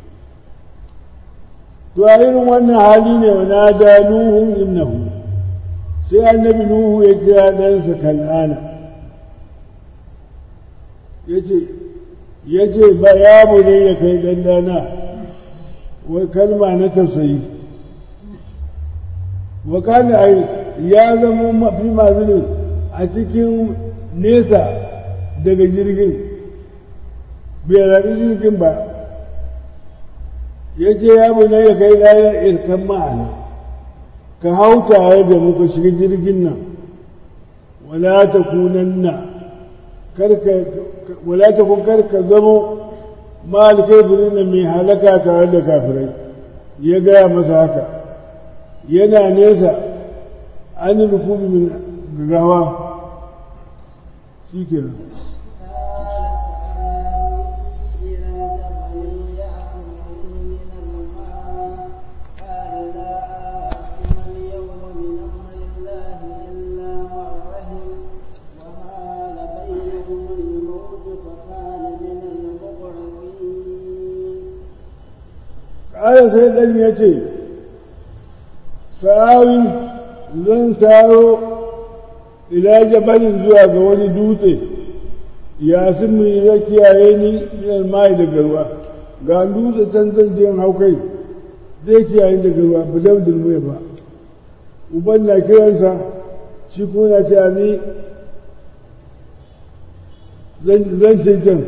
to a irin wannan hali ne wa na da nuhun imnahu sai annabi nuhu ya kira ɗansa kan'ana ya ce ba ya ne ya kai ɗanɗana wai kalma na tausayi wa kana ai ya zama mafi mazinin a cikin nesa daga jirgin bai raɗi jirgin ba ya ce ya ne ya kai ɗaya irkan ma'ana ka hau tare da muka shiga jirgin nan wala ta kunanna wala ta kun karka zamo ma'al kafirin mai halaka tare da kafirai ya gaya masa haka yana nesa an rukubi min gagawa shi kenan ƙara sai ɗan ya ce sa'awi zan taro ila jabalin zuwa ga wani dutse ya mu ya kiyaye ni minal mai daga ruwa ga dutse can zan je hau kai zai kiyaye daga ruwa ba zan dulmuya ba uban na kiransa shi kuma na ce ni zan can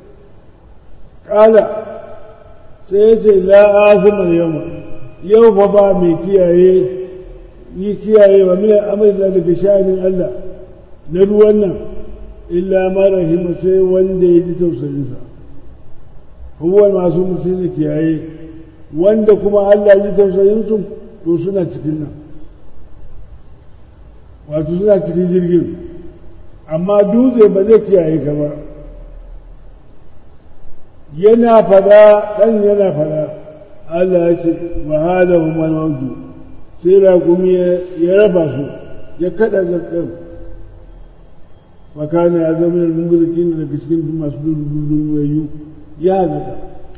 ƙala sai ya ce la'azimar yau yau fa ba mai kiyaye yi kiyaye wa min amrila daga sha'anin Allah na ruwan nan illa ma rahima sai wanda ya ji tausayinsa huwa masu musulmi kiyaye wanda kuma Allah ya ji tausayinsu to suna cikin nan wato suna cikin jirgin amma dutse ba zai kiyaye ka ba yana fada ɗan yana fada Allah ya ce wahala umar mautu sai raƙumi ya raba su ya kaɗa ɗan makana ya zama da mungurkin daga cikin masu dundunwayu ya halaka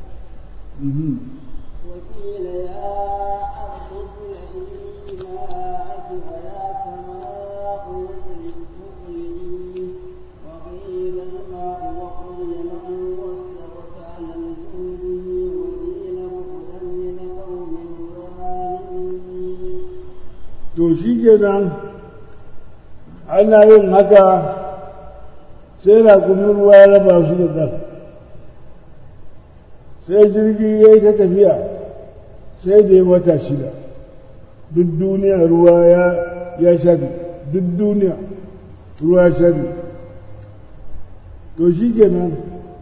وقيل يا أرض ابلعي ماءك ويا سماء اقلعي وقيل الماء وقل من واستوت على الجود وقيل بعدا للقوم الظالمين to shi kenan ana yin haka sai raƙumin ruwa ya raba su da ɗan sai jirgi ya yi ta tafiya sai da ya wata shida duk duniya ruwa ya shafi duk duniya ruwa ya shafi to shi kenan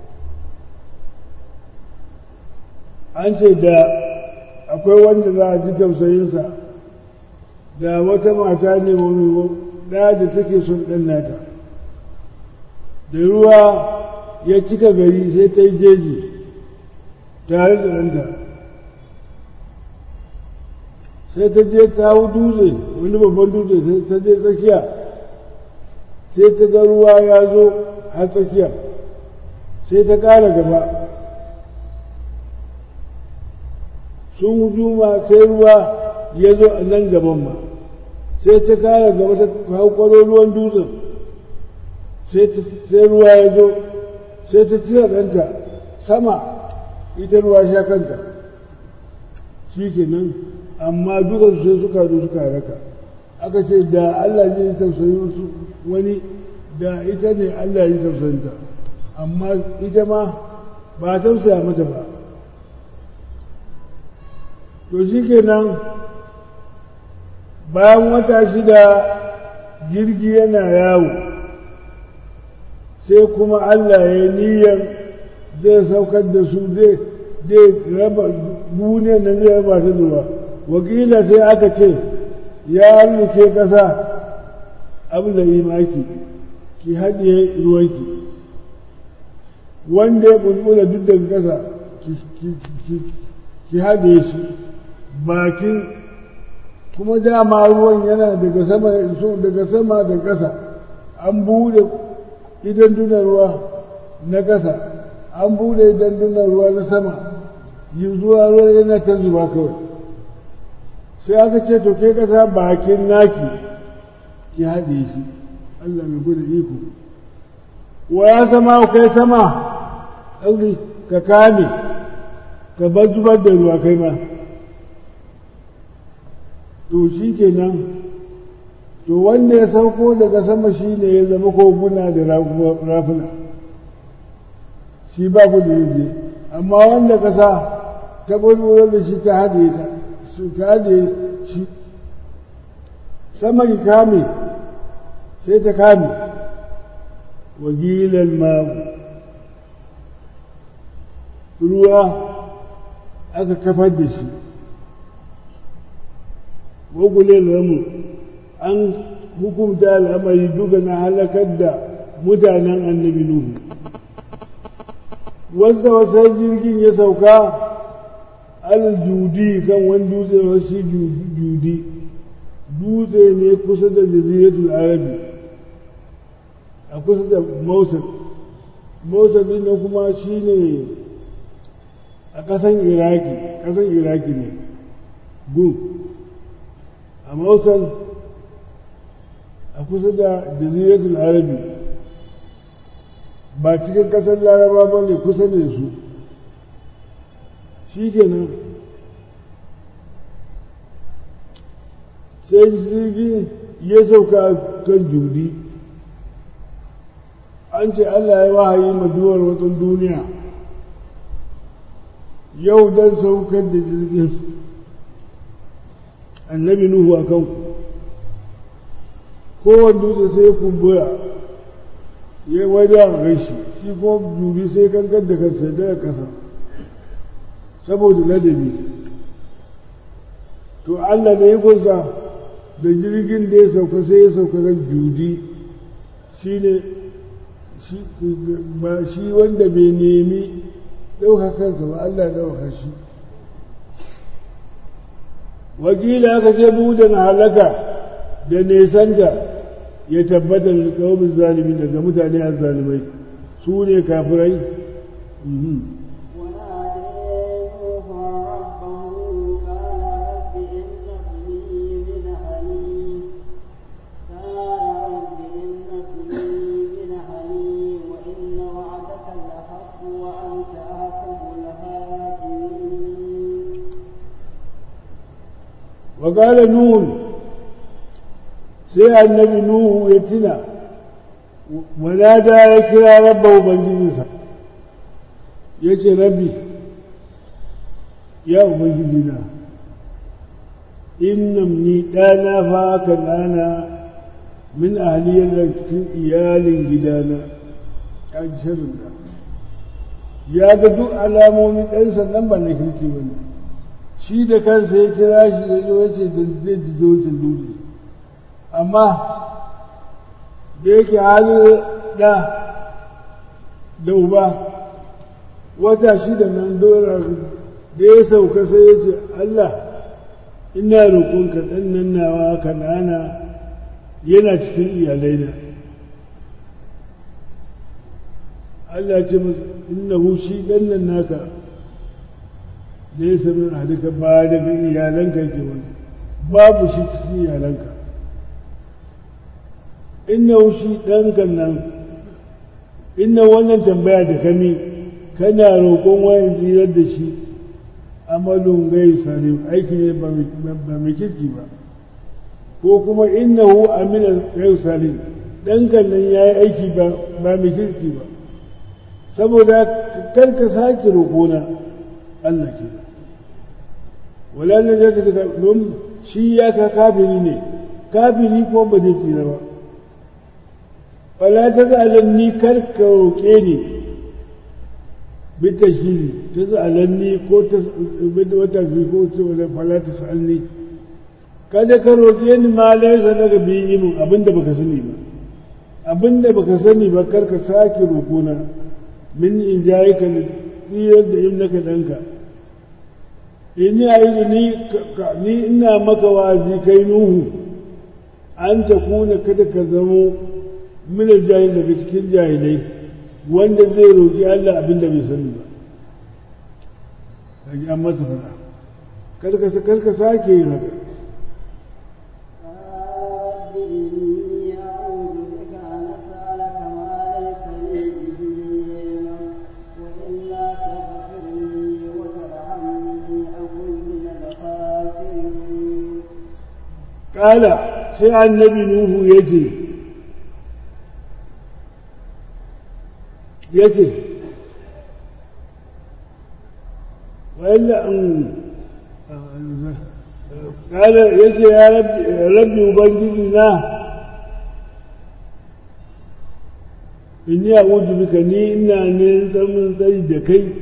an ce da akwai wanda za a ji tausayinsa da wata mata ne wani ɗaya da take son ɗan nata da ruwa ya cika gari sai ta yi jeji tare da ɗanta sai ta je ta hau dutse wani babban dutse sai ta je tsakiya sai ta ga ruwa ya zo har tsakiya sai ta ƙara gaba sun juma sai ruwa ya zo a nan gaban ma sai ta ƙara gaba ta hau kwaro ruwan dutsen sai ruwa ya zo sai ta cire ɗanta sama ita ruwa sha kanta shi kenan amma dukansu sai suka zo suka raka aka ce da Allah zai tausayi su wani da ita ne Allah ya tausayinta amma ita ma ba tausaya mata ba to shi kenan bayan wata shida jirgi yana yawo sai kuma Allah ya niyyar zai saukar da su zai raba duniya na zai raba su ruwa wakila sai aka ce ya halluke ƙasa abu da imaki ki haɗiye ruwanki wanda ya bulbula duk daga ƙasa ki haɗiye shi bakin kuma dama ruwan yana daga sama daga sama da ƙasa an bude idan duna ruwa na ƙasa an bude idan duna ruwa na sama yi zuwa ruwa yana ta zuba kawai sai aka ce to ke ƙasa bakin naki ki haɗe shi Allah mai gudu iko wa ya sama kai sama ɗauri ka kame ka bar zubar da ruwa kai ma to shi kenan to wanda ya sauko daga sama shi ne ya zama koguna da rafuna shi ba ku da yaje amma wanda kasa ta bulbular da shi ta haɗe ta su ta haɗe shi sama ki kame sai ta kame wagilan magu ruwa aka kafar da shi wagulel ramu an hukumta al'amari duka na halakar da mutanen annabi Nuhu. Wasu da wasu jirgin ya sauka al-judi kan wani dutse wasu judi dutse ne kusa da jaziratul arabi a kusa da Mosul. Mosul din nan kuma shi ne a ƙasan Iraki, ƙasan Iraki ne, gun. A Mosul a kusa da jaziratul arabi ba cikin kasar laraba ba ne kusa da su shi kenan sai jirgin ya sauka kan judi an ce Allah ya wahayi ma duwar watsin duniya yau don saukar da jirgin annabi nuhu a kanku kowane dutse sai ya kumbura ya waje a gaishe shi kuma dubi sai kankan da kansa daga kasa saboda ladabi to Allah da ikonsa da jirgin da ya sauka sai ya sauka kan judi shi ne ba shi wanda bai nemi ɗauka kansa ba Allah ya ɗauka shi wakila aka ce budan halaka da nesanta ya tabbatar da kawabin zalimi daga mutane a zalimai su ne kafirai وقال نون sai annabi nuhu ya tuna ونادى ya kira rabba ubangijinsa ya ce rabbi ya ubangijina innam ni ɗana fa haka ɗana min ahaliyar da cikin iyalin gidana a shirin da ya ga duk alamomin ɗan sannan ba na kirki ba ne shi da kansa ya kira shi ya zo ya ce da zai ji dutsen dutse amma da yake halin da da uba wata shida nan dora da ya sauka sai ya ce Allah ina roƙonka ɗan nan nawa kanana yana cikin iyalaina Allah ce masa innahu shi ɗan nan naka da ya sami a duka ba daga iyalanka ke wani babu shi cikin iyalanka inna shi ɗanka nan inna wannan tambaya da kami kana roƙon wayan tsirar da shi amalun gai salim aiki ne ba mai kirki ba ko kuma innahu amina gai salim ɗanka nan ya yi aiki ba mai kirki ba saboda kar ka sake roƙona Allah ke wala na zai ka don shi ya ka kafiri ne kafiri ko ba zai tsira ba fala ta za'alanni kar ka roƙe ni bita shiri ta za'alanni ko ta wata fi ko ta wala fala ta sa'alni kada ka roƙe ni ma laisa daga biyi min abinda baka sani ba abinda baka sani ba kar ka sake roƙona min in jayi ka da tsiyar da in naka ɗanka in ya yi ni ina maka wazi kai nuhu an ta kuna kada ka zamo mina jahil daga cikin jahilai wanda zai roƙi Allah abin da bai sani ba kaji an masa fara karka karka sake yin haka Ƙala sai annabi Nuhu ya ce, ya ce wa'illa an ƙala ya ce ya rabbi ubangiji na inni a bika ni ina ne samun tsayi da kai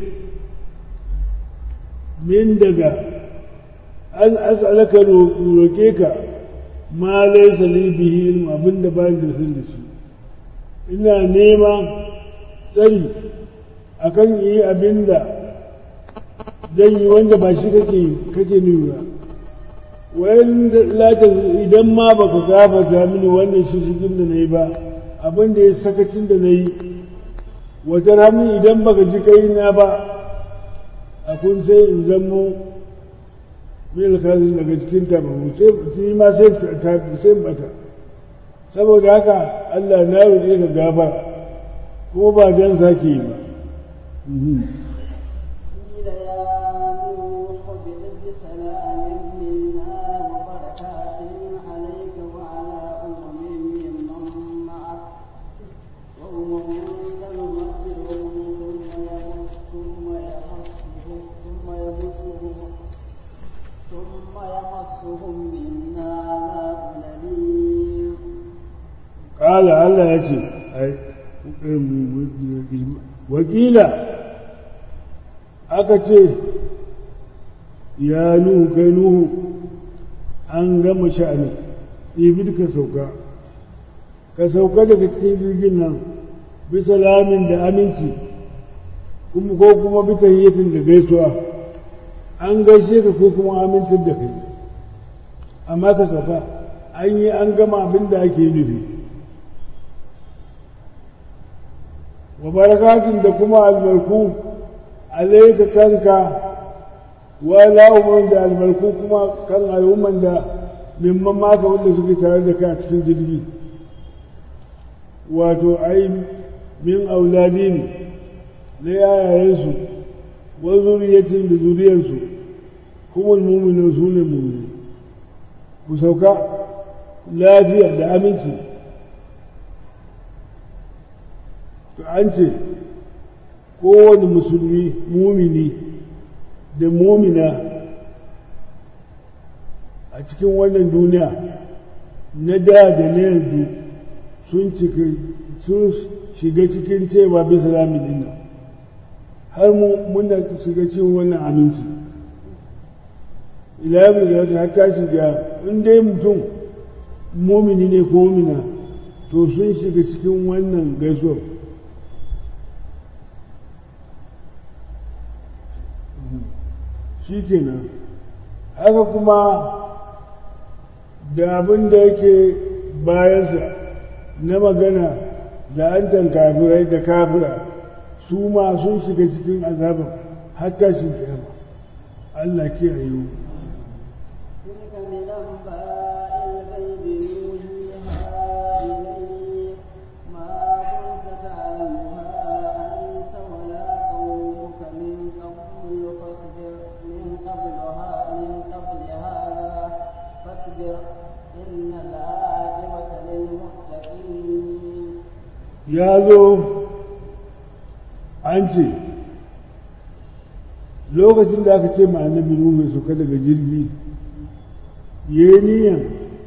min daga an as'alaka roƙe ka ma laisa li bihi ilmu abinda ba da sun da shi ina nema tsari a kan yi abin da zan yi wanda ba shi kake kake nuna wayan latin idan ma baka gafata mini wannan shishigin da na yi ba abin da ya sakacin da na yi wata rami idan baka ji kai na ba a kun sai in zamo mil kazin daga cikin tabaru sai ma sai bata saboda haka Allah na roƙe ka gafara ko ba jan sake yi ba وأمم ƙala Allah ya ce wakila aka ce ya nuhu kai nuhu an gama sha'ani ibid ka sauka ka sauka daga cikin jirgin nan bisa lamin da aminci kuma ko kuma bisa hiyatin da gaisuwa an gaishe ka ko kuma amintar da kai amma ka sauka an yi an gama abin da ake nufi wa barakatun da kuma albarku alaika kanka wa la'umman da albarku kuma kan al'umman da mimman maka wanda suke tare da kai a cikin jirgi wato ai min auladin na yayayensu wa zuriyatin da zuriyarsu kuma muminin su ne mumini ku sauka lafiya da aminci to an ce kowane musulmi mumini da mumina a cikin wannan duniya na da da na yanzu sun sun shiga cikin cewa bisa lamin din nan har muna shiga cikin wannan aminci ilayen da ta ta shiga in dai mutum mumini ne ko mumina to sun shiga cikin wannan gaisuwa shi kenan haka kuma da abin da yake bayansa na magana da an kafirai da kafira su ma sun shiga cikin azabin hatta shi kiyama Allah kiyaye mu تلك من أنباء الغيب نوحيها إليك ما كنت تعلمها أنت ولا قومك من قبل فاصبر من قبلها من قبل هذا فاصبر إن العاقبة للمتقين ya zo an ce lokacin da aka ce ma annabi Nuhu ya sauka daga jirgi ya yi niyan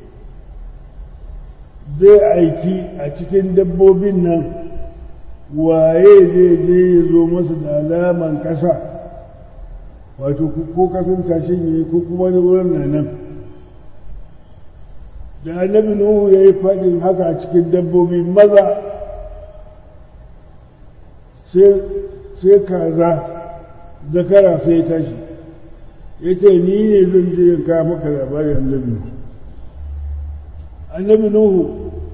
zai aiki a cikin dabbobin nan waye zai je ya zo masa da alaman ƙasa wato ko kasan tashin ya yi ko kuma wani wurin na nan da annabi Nuhu ya yi faɗin haka a cikin dabbobi maza sai kaza zakara sai ya tashi ya ce ni ne zan je in kawo maka labarin annabi annabi nuhu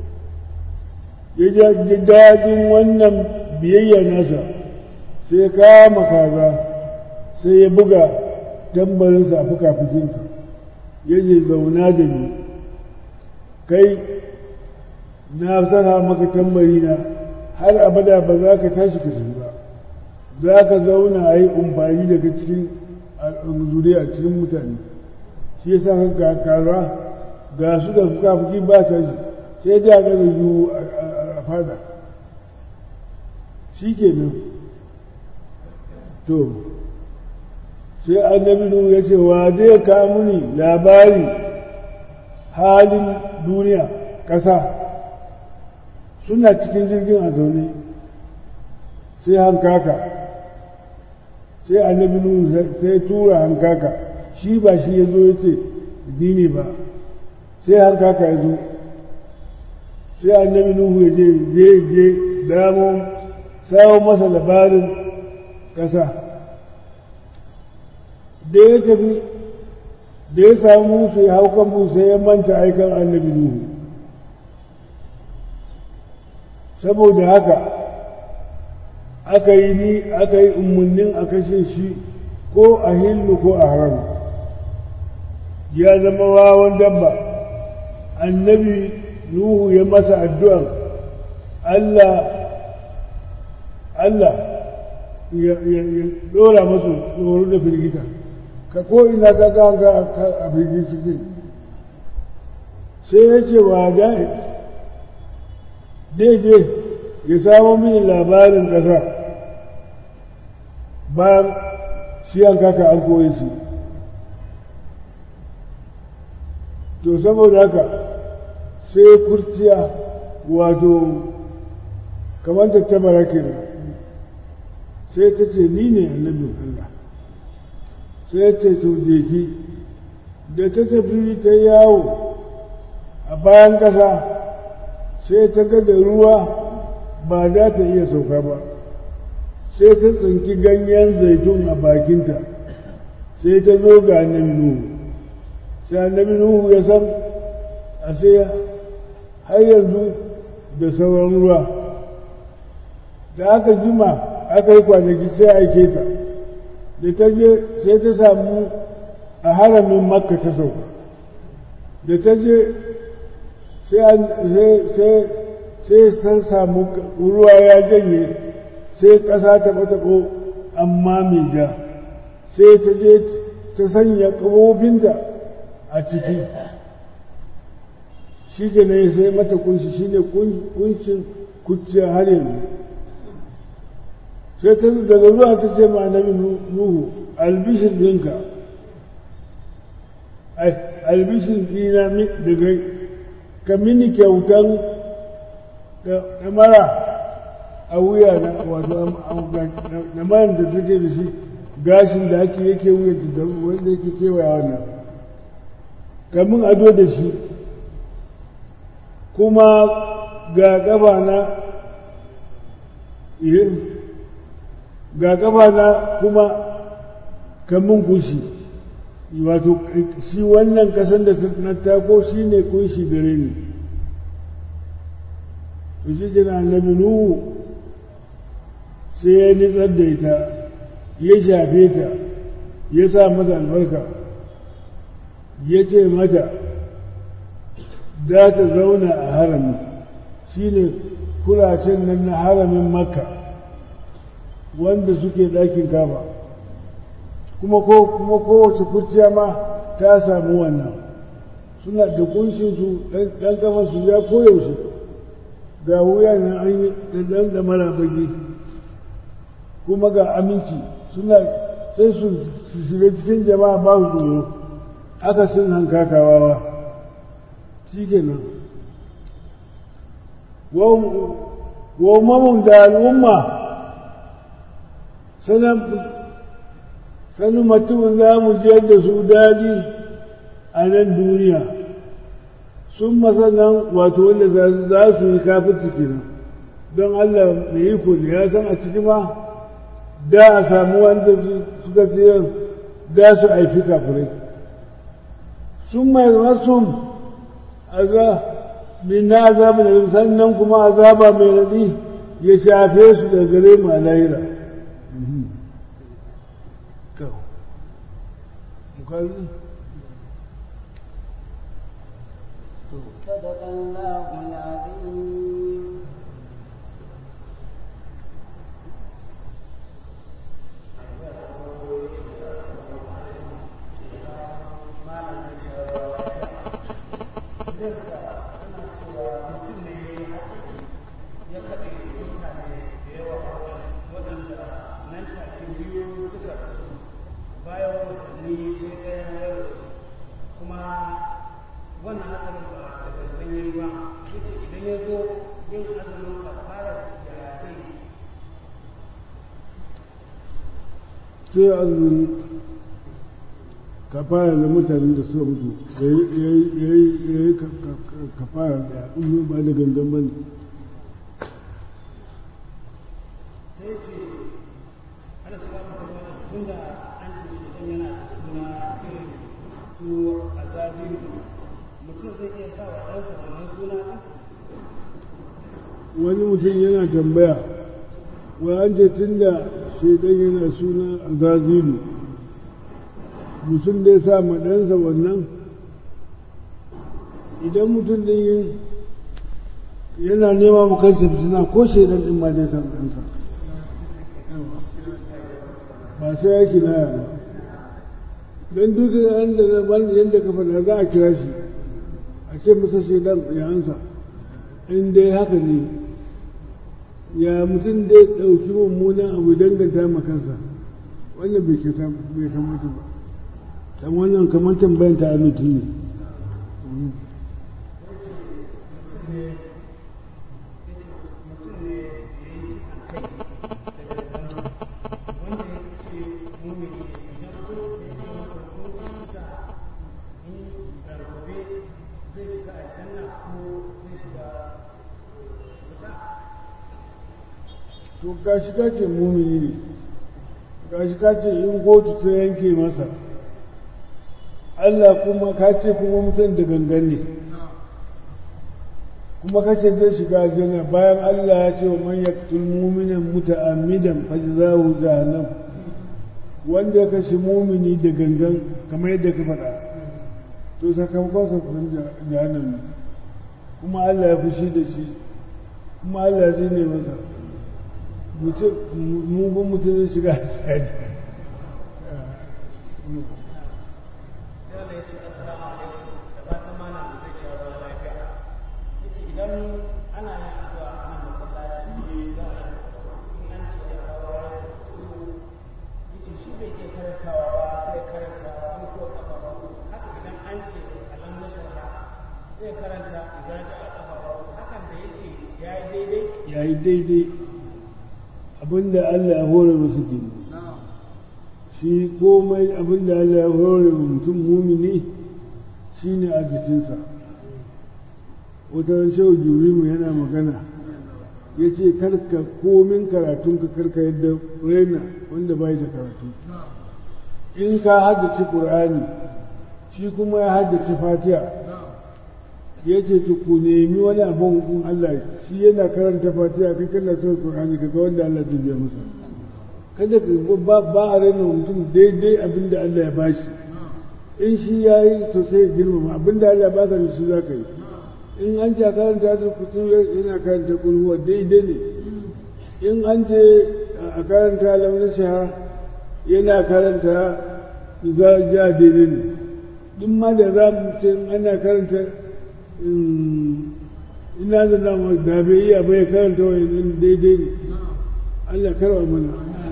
ya ji daɗin wannan biyayya nasa sai ya kama kaza sai ya buga tambarinsa a fuka-fukinsa ya ce zauna da ni kai na saka maka tambari na har abada ba za ka tashi ka tafi ba za ka zauna a yi umfani daga cikin zuriya cikin mutane shi yasa ka kara ga su da fuka-fuki ba ta shi sai da ga yiwu a fada shi kenan to sai annabi nuhu ya ce wa zai ka muni labari halin duniya ƙasa suna cikin jirgin a zaune sai hankaka sai annabi nuhu sai tura hankaka shi ba shi ya zo ya ce dini ba sai hankaka ya zo sai annabi nuhu ya je je je damo sawo masa labarin ƙasa da ya tafi da ya samu su ya hau kan sai ya manta aikan annabi nuhu saboda haka aka yi ni aka yi umarnin a kashe shi ko a hillu ko a haram ya zama wawan dabba annabi nuhu ya masa addu'an Allah Allah ya dora masu tsoro da firgita ka ko ina ka ga a firgici sai ya ce wa da'id dai je ya samo mini labarin ƙasa bayan shi an kaka an koyi shi to saboda haka sai kurciya wato kamar ta tabara kenan sai ta ce ni ne annabin Allah sai ta to ki da ta tafi ta yawo a bayan ƙasa sai ta ga da ruwa ba za ta iya sauka ba sai ta tsinki ganyen zaitun a bakinta sai ta zo ga annabi nuhu sai annabi nuhu ya san a sai har yanzu da sauran ruwa da aka jima aka yi kwanaki sai aike ta da ta je sai ta samu a haramin makka ta sauka da ta je sai ta samu ruwa ya janye sai ƙasa ta ɓataɓo amma mai ja sai ta je ta sanya ƙafofinta a ciki shi ke ne sai mata kunshi shi ne kunshin kuciya har yanzu sai ta daga zuwa ta ce ma annabi nuhu albishin ɗinka albishin ɗina daga ka mini kyautan da mara a wuya na wato da maran da take da shi gashin da ake yake wuya da wanda yake kewaya wannan kamin ado da shi kuma ga ƙafa na ga ƙafa na kuma kamun kushi wato shi wannan ƙasan da na tako shi ne kunshi gare ni to shi kina annabi nuhu sai ya nitsar da ita ya shafe ta ya sa mata albarka ya ce mata za ta zauna a harami shi ne kuracen nan na haramin makka wanda suke ɗakin kaba kuma ko kuma kowace kurciya ma ta samu wannan suna da kunshinsu ɗan kafa su ya koyaushe ga wuya na an yi ɗan da mara bagi kuma ga aminci suna sai su shiga cikin jama'a ba su tsoro aka sun hankakawawa shi kenan wa mamun da al'umma sanin mutumin za mu jiyar da su daji a nan duniya sun masanan wato wanda za su yi kafin kenan don allah mai iko ne ya san a ciki ma da a samu wanda suka ce da su aifi kafirai sun mai rasun min na azaba da sannan kuma azaba mai raɗi ya shafe su da gare mu a lahira صدق الله العظيم sai azumin kafara da mutanen da suka mutu ya yi kafara da in ba da gangan ba ne sai ce ana shiga mutane tun da an ce shi yana da suna irin su a zaziru mutum zai iya sa wa ɗansa wannan suna ɗin wani mutum yana tambaya wa an ce tun da shaidan yana suna a zaziru mutum da ya sa ma ɗansa wannan idan mutum ɗin yin yana nema mu kansa fitina ko shaidan ɗin ma dai sa ɗansa ba sai ya kinaya ba don duk yadda yadda ka faɗa za a kira shi a ce masa shaidan ya ansa in dai haka ne ya mutum dai ɗauki mummunan abu danganta ma kansa wannan bai kyauta bai kamata ba dan wannan kamar tambayan ta amintu ne to gashi ka ce mumini ne gashi ka ce in kotu ta yanke masa Allah kuma ka ce kuma mutum da gangan ne kuma ka ce zai shiga aljanna bayan Allah ya ce wa man yaqtul mu'minan muta'ammidan fajzahu jahannam wanda ya kashe mumini da gangan kamar yadda ka faɗa to sakamakon sa kuma jahannam ne kuma Allah ya fushi da shi kuma Allah ya zine masa mutum mugun mutum zai shiga aljanna sai Allah ya ce assalamu alaikum da fatan malam da zai sha ruwa lafiya yace idan ana yin addu'a a nan masallaci ne za a yi tafsir in an ce ya kawo ya tafsir yace shi bai ke karantawa ba sai karanta ko ko kafa ba haka idan an ce alam na sharha sai karanta idan ja a kafa ba hakan da yake yayi daidai ya yi daidai abinda Allah ya hore masu kenan shi komai abinda Allah ya hore wa mutum mumini shi ne a jikinsa wata shehu jurimu yana magana ya ce karka komin karatunka karka yadda raina wanda bai da karatu in ka haddace ƙur'ani shi kuma ya haddace fatiha ya ce to ku nemi wani abin in Allah shi yana karanta fatiha kai kana son ƙur'ani kaga wanda Allah zai biya masa kada ka ba ba a raina mutum daidai abin da Allah ya bashi in shi ya yi to sai ya girmama abin da Allah ya baka da shi za ka yi in an ce a karanta da kutu yana karanta kulhuwa daidai ne in an ce a karanta launin shahara yana karanta za ja daidai ne duk ma da za mu ce ana karanta ina da nama da bai iya bai karanta wani daidai ne Allah karwa mana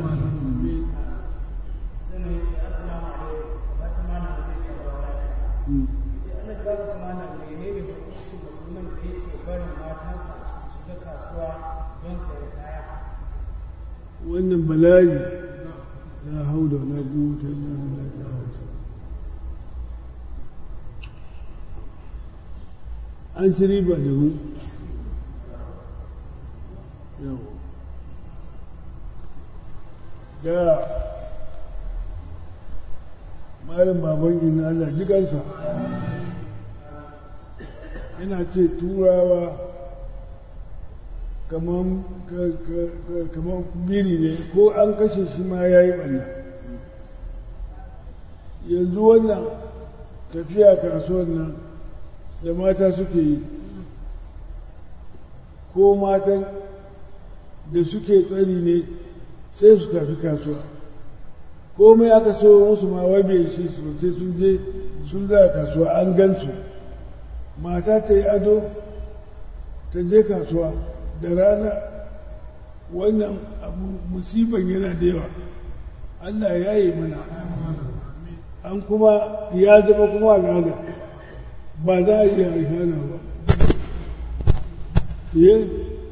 sai na yace assalamu alaikum da fatan malam da zai sha ruwa lafiya yace Allah ya baka malam menene hukuncin musulman da yake barin matansa su shiga kasuwa don sayar kaya wannan bala'i la haula wala quwwata illa billah an ci riba da mu yau da malam baban ina Allah jikansa yana ce turawa kamar biri ne ko an kashe shi ma ya yi ɓanna yanzu wannan tafiya kasuwan nan da mata suke yi ko matan da suke tsari ne sai su tafi kasuwa komai aka so musu ma wabe shi sosai sun je sun za kasuwa an gansu mata ta yi ado ta je kasuwa da rana wannan abu musiban yana da yawa Allah ya yi mana an kuma ya zama kuma al'ada ba za a iya hana ba ye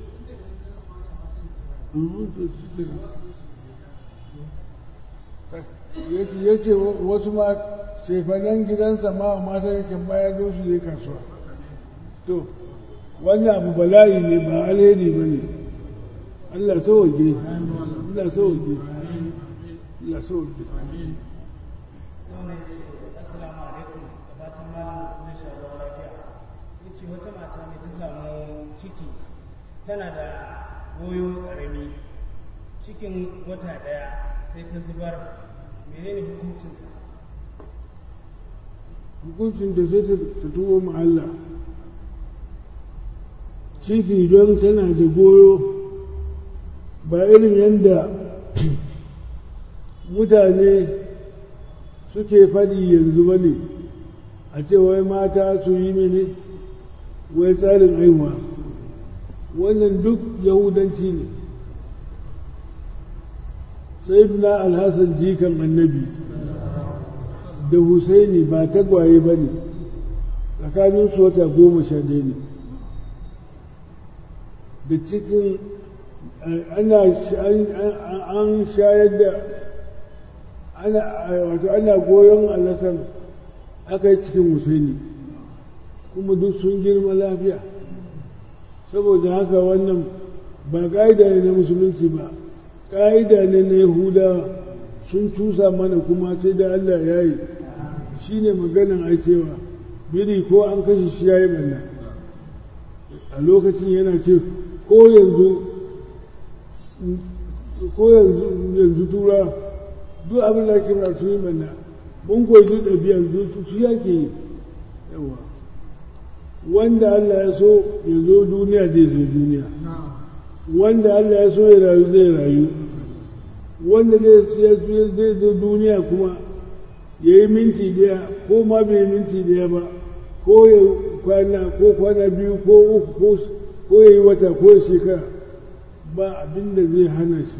ya ce wasu ma shefanen gidansa ma mata yake bayar da su je kasuwa to wannan abu bala'i ne ba alheri ba ne Allah sauwage Allah sauwage Allah sauwage sai wani ya ce assalamu alaikum da fatan malam zai sha ruwa lafiya ya ce wata mata ne ta samu ciki tana da goyo ƙarami cikin wata ɗaya sai ta zubar menene hukuncinta hukuncin da sai ta tuwo ma Allah ciki don tana da goyo ba irin yadda mutane suke faɗi yanzu ba ne a ce wai mata su yi mene wai tsarin aihuwa wannan duk yahudanci ne sai na alhassan jikan annabi da husaini ba tagwaye ba ne tsakaninsu wata goma sha ɗaya ne da cikin ana an shayar da ana wato ana goyon alasan aka yi cikin husaini kuma duk sun girma lafiya saboda haka wannan ba ƙa'ida ne na musulunci ba ƙa'ida ne na yahudawa sun cusa mana kuma sai da allah ya yi shi ne maganan ai cewa biri ko an kashe shi ya yi ɓanna a lokacin yana ce ko yanzu ko yanzu yanzu tura duk abin da ake ba su yi ɓanna mun koyi duk ɗabi'ar duk su yake yi yawa wanda Allah ya so ya zo duniya zai zo duniya wanda Allah ya so ya rayu zai rayu wanda zai zo duniya kuma ya yi minti daya ko ma bai yi minti daya ba ko ya kwana ko kwana biyu ko uku ko ya yi wata ko ya shekara ba abin da zai hana shi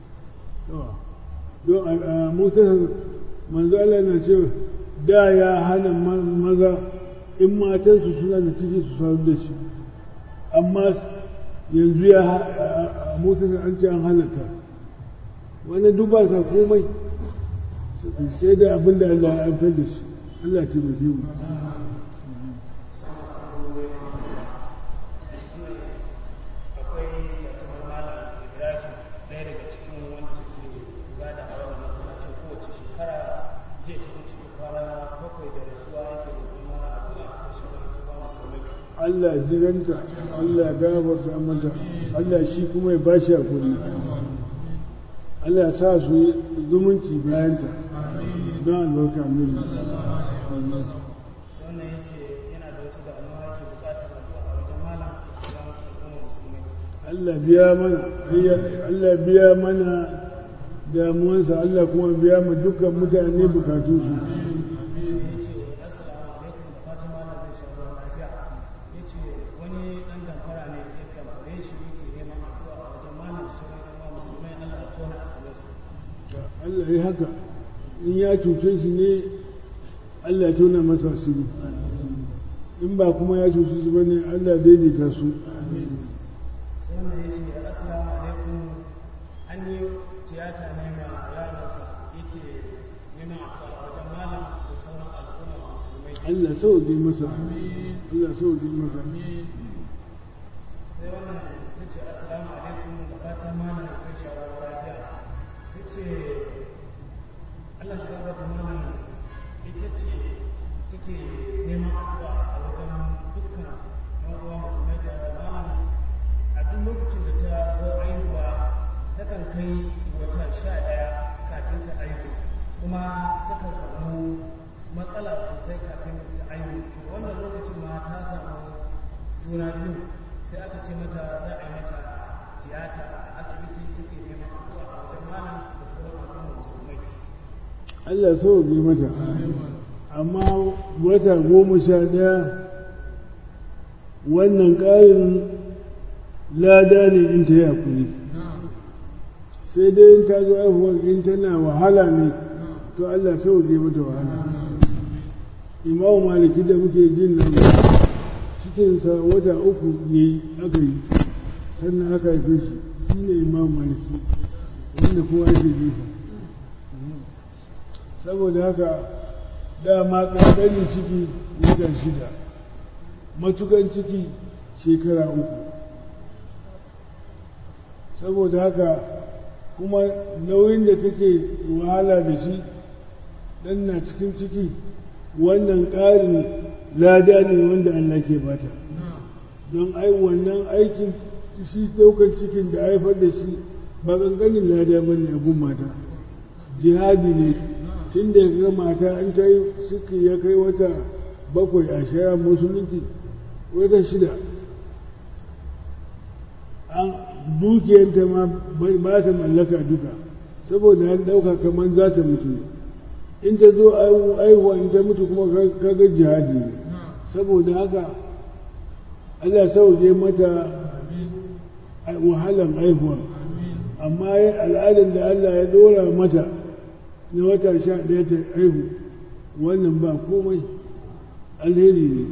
don a mutasar manzo Allah na cewa da ya hana maza in matansu suna da ciki su saru da shi amma yanzu ya a mutasar an ce an halatta wani duba sa komai sai da abin da Allah ya amfar da shi Allah ya taimake mu Allah jiranta Allah gafarta mata Allah shi kuma ya bashi hakuri Allah sa su zumunci bayanta don albarka mini wannan ya ce yana da wata damuwa yake bukatar addu'a a wajen malam da sauran al'ummar musulmai Allah biya mana Allah biya mana damuwansa Allah kuma biya mu dukkan mutane bukatunsu ya ce assalamu alaikum da fatan malam zai sha ruwan lafiya ya ce wani ɗan damfara ne ya damfare shi yake neman addu'a a wajen malam da sauran al'ummar musulmai Allah ya tona asirinsu Allah ya haka in ya cuce shi ne Allah ya tona masa asiri in ba kuma ya cuce shi bane Allah ya daidaita su sai wannan ya ce assalamu alaikum an yi tiyata ne ma yaronsa yake neman addu'a a wajen malam da sauran al'ummar musulmai Allah sauke masa Allah sauke masa sai wannan ta ce assalamu alaikum da fatan malam kai shawarar lafiya ta ce Allah shi gaba da malam ita ce take neman addu'a a wajen dukkan yan uwa musulmai tare da malam a duk lokacin da ta zo aihuwa takan kai wata sha ɗaya kafin ta aihu kuma takan samu matsala sosai kafin ta aihu to wannan lokacin ma ta samu juna biyu sai aka ce mata za a yi mata tiyata a asibiti take neman addu'a a wajen malam da sauran al'ummar musulmai Allah sauke mata amma wata goma sha ɗaya wannan ƙarin lada ne in ta yi hakuri sai dai in ta zo haihuwar in tana wahala ne to Allah sauke mata wahala imamu maliki da muke jin nan cikinsa wata uku ne aka yi sannan aka haife shi shi ne imamu maliki wanda kowa yake jinsa saboda haka dama ƙanƙanin ciki wata shida matukan ciki shekara uku saboda haka kuma nauyin da take wahala da shi ɗan na cikin ciki wannan ƙarin lada ne wanda Allah ke bata don ai wannan aikin shi ɗaukar cikin da haifar da shi ba ƙanƙanin lada ba ne abun mata jihadi ne tun da ga mata an ta yi suke ya kai wata bakwai a shara musulunci wata shida an dukiyanta ma ba ta mallaka duka saboda an ɗauka kamar za ta mutu ne in ta zo aihuwa in ta mutu kuma kaga jihadi ne saboda haka Allah sauke mata wahalan aihuwa amma al'adar da Allah ya dora mata na wata sha ɗaya ta aihu wannan ba komai alheri ne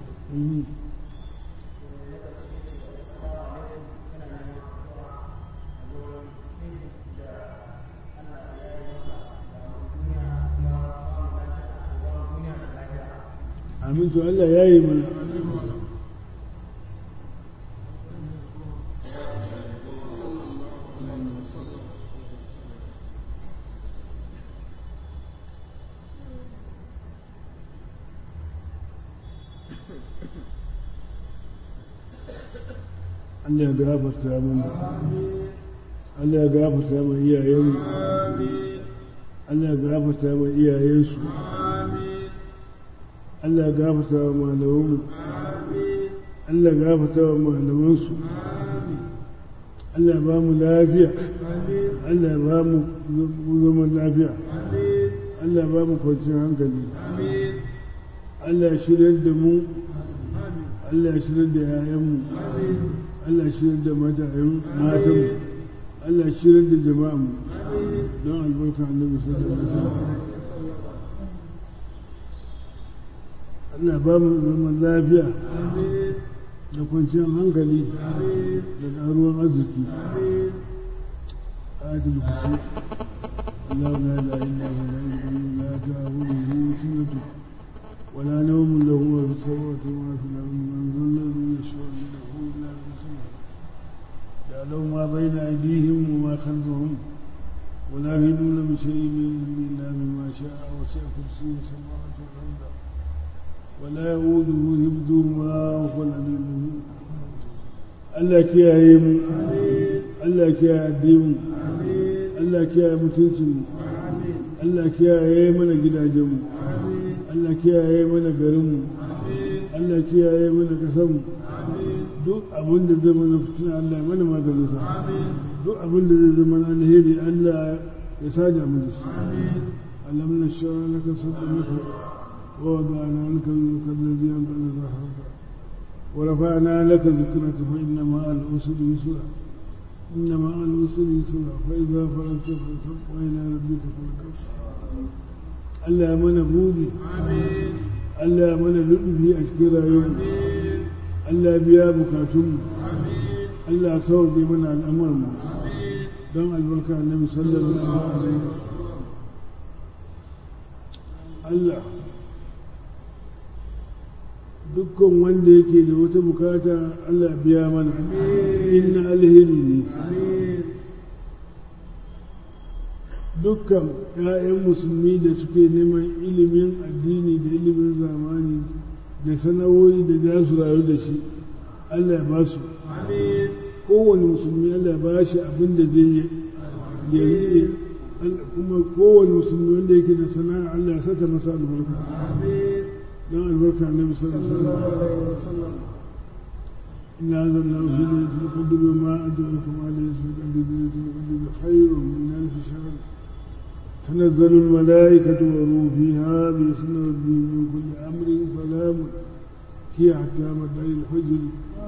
amin to Allah ya yi mana Allah ya gafarta mana Allah ya gafarta mana iyayenmu Allah ya gafarta mana iyayensu Allah ya gafarta wa malamanmu Allah ya gafarta wa malamansu Allah ya ba mu lafiya Allah ya ba mu zaman lafiya Allah ya ba mu kwanciyar hankali Allah ya shirya da mu Allah ya shirya da yayanmu Allah ya shirya da matanmu Allah ya shirya da jama'anmu don albarka annabi sallallahu alaihi wasallam Allah ba mu zaman lafiya da kwanciyar hankali da ƙaruwar arziki ayatul kursi Allah la ilaha illa huwa la ilaha illa ta'buduhu sinatu ولا نوم له ما في السماوات وما في الأرض من ذا الذي يشفع عنده إلا بإذنه يعلم ما بين أيديهم وما خلفهم ولا يهدون بشيء من علمه إلا بما شاء وسع كرسيه السماوات والأرض ولا يؤوده حفظهما وهو العلي العظيم Allah kiyaye mu Allah kiyaye addinin Allah kiyaye mutuncinmu Allah kiyaye mana gidajenmu Allah kiyaye mana garinmu Allah kiyaye mana ƙasarmu duk abin da zai mana fitina Allah ya mana maganin sa duk abin da zai zama alheri Allah ya sada mu da shi alam na shara laka saddamaka wa wada'ana anka yuzaka allazi anqala zahraka wa rafa'na laka zikraka fa inna ma'a al-usri yusra inna ma'a al-usri yusra fa idza faragta fansab wa ila rabbika farghab Allah ya mana budi Allah ya mana luɗufi a cikin rayuwar Allah biya bukatunmu Allah ya sauke mana al'amarmu don albarka annabi sallallahu alaihi Allah dukkan wanda yake da wata bukata Allah biya mana inna alheri ne dukkan 'ya'yan musulmi da suke neman ilimin addini da ilimin zamani da sana'o'i da za su rayu da shi Allah ya ba su kowane musulmi Allah ya ba shi abin da zai yi kuma kowane musulmi wanda yake da sana'a Allah ya sata masa albarka don albarka na sallallahu alaihi wasallam إن هذا الله في ليلة القدر وما أدرك ما ليلة القدر ليلة القدر خير من ألف شهر تنزل الملائكة والروح فيها بإذن ربهم من كل أمر سلام هي حتى مدعي الحجر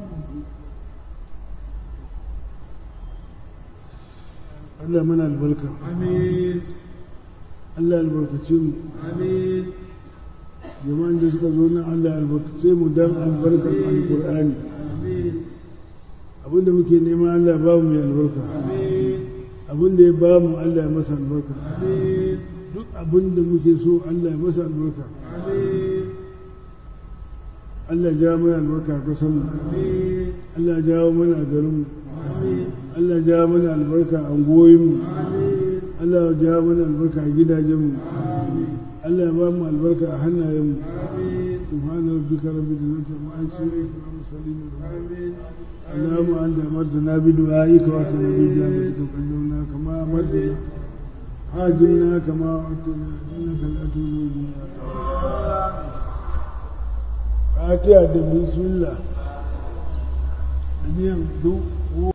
Allah mana albarka. Amin. Allah albarkace mu. Amin. Jama'an da suka zo nan Allah albarkace mu dan albarkan Alƙur'ani. Amin. Abinda muke nema Allah ba mu mai albarka. Amin. Abinda ya ba mu Allah ya masa albarka. Amin. Duk abinda muke so Allah ya masa albarka. Amin. Allah ya jawo mana albarka a ƙasarmu. Amin. Allah ya jawo mana a garinmu. Amin. Allah ya jawo mana albarka a anguwoyinmu. Amin. Allah ya jawo mana albarka a gidajenmu. Amin. Allah ya ba mu albarka a hannayenmu. Amin. سبحان ربك رب العزة عما يصفون وسلام على المرسلين Amin. اللهم أنت أمرتنا بدعائك وأتنا بإجابتك وقدمنا كما أمرتنا حاجمنا كما وعدتنا إنك لا تولد فاتحة بسم الله دنيا دو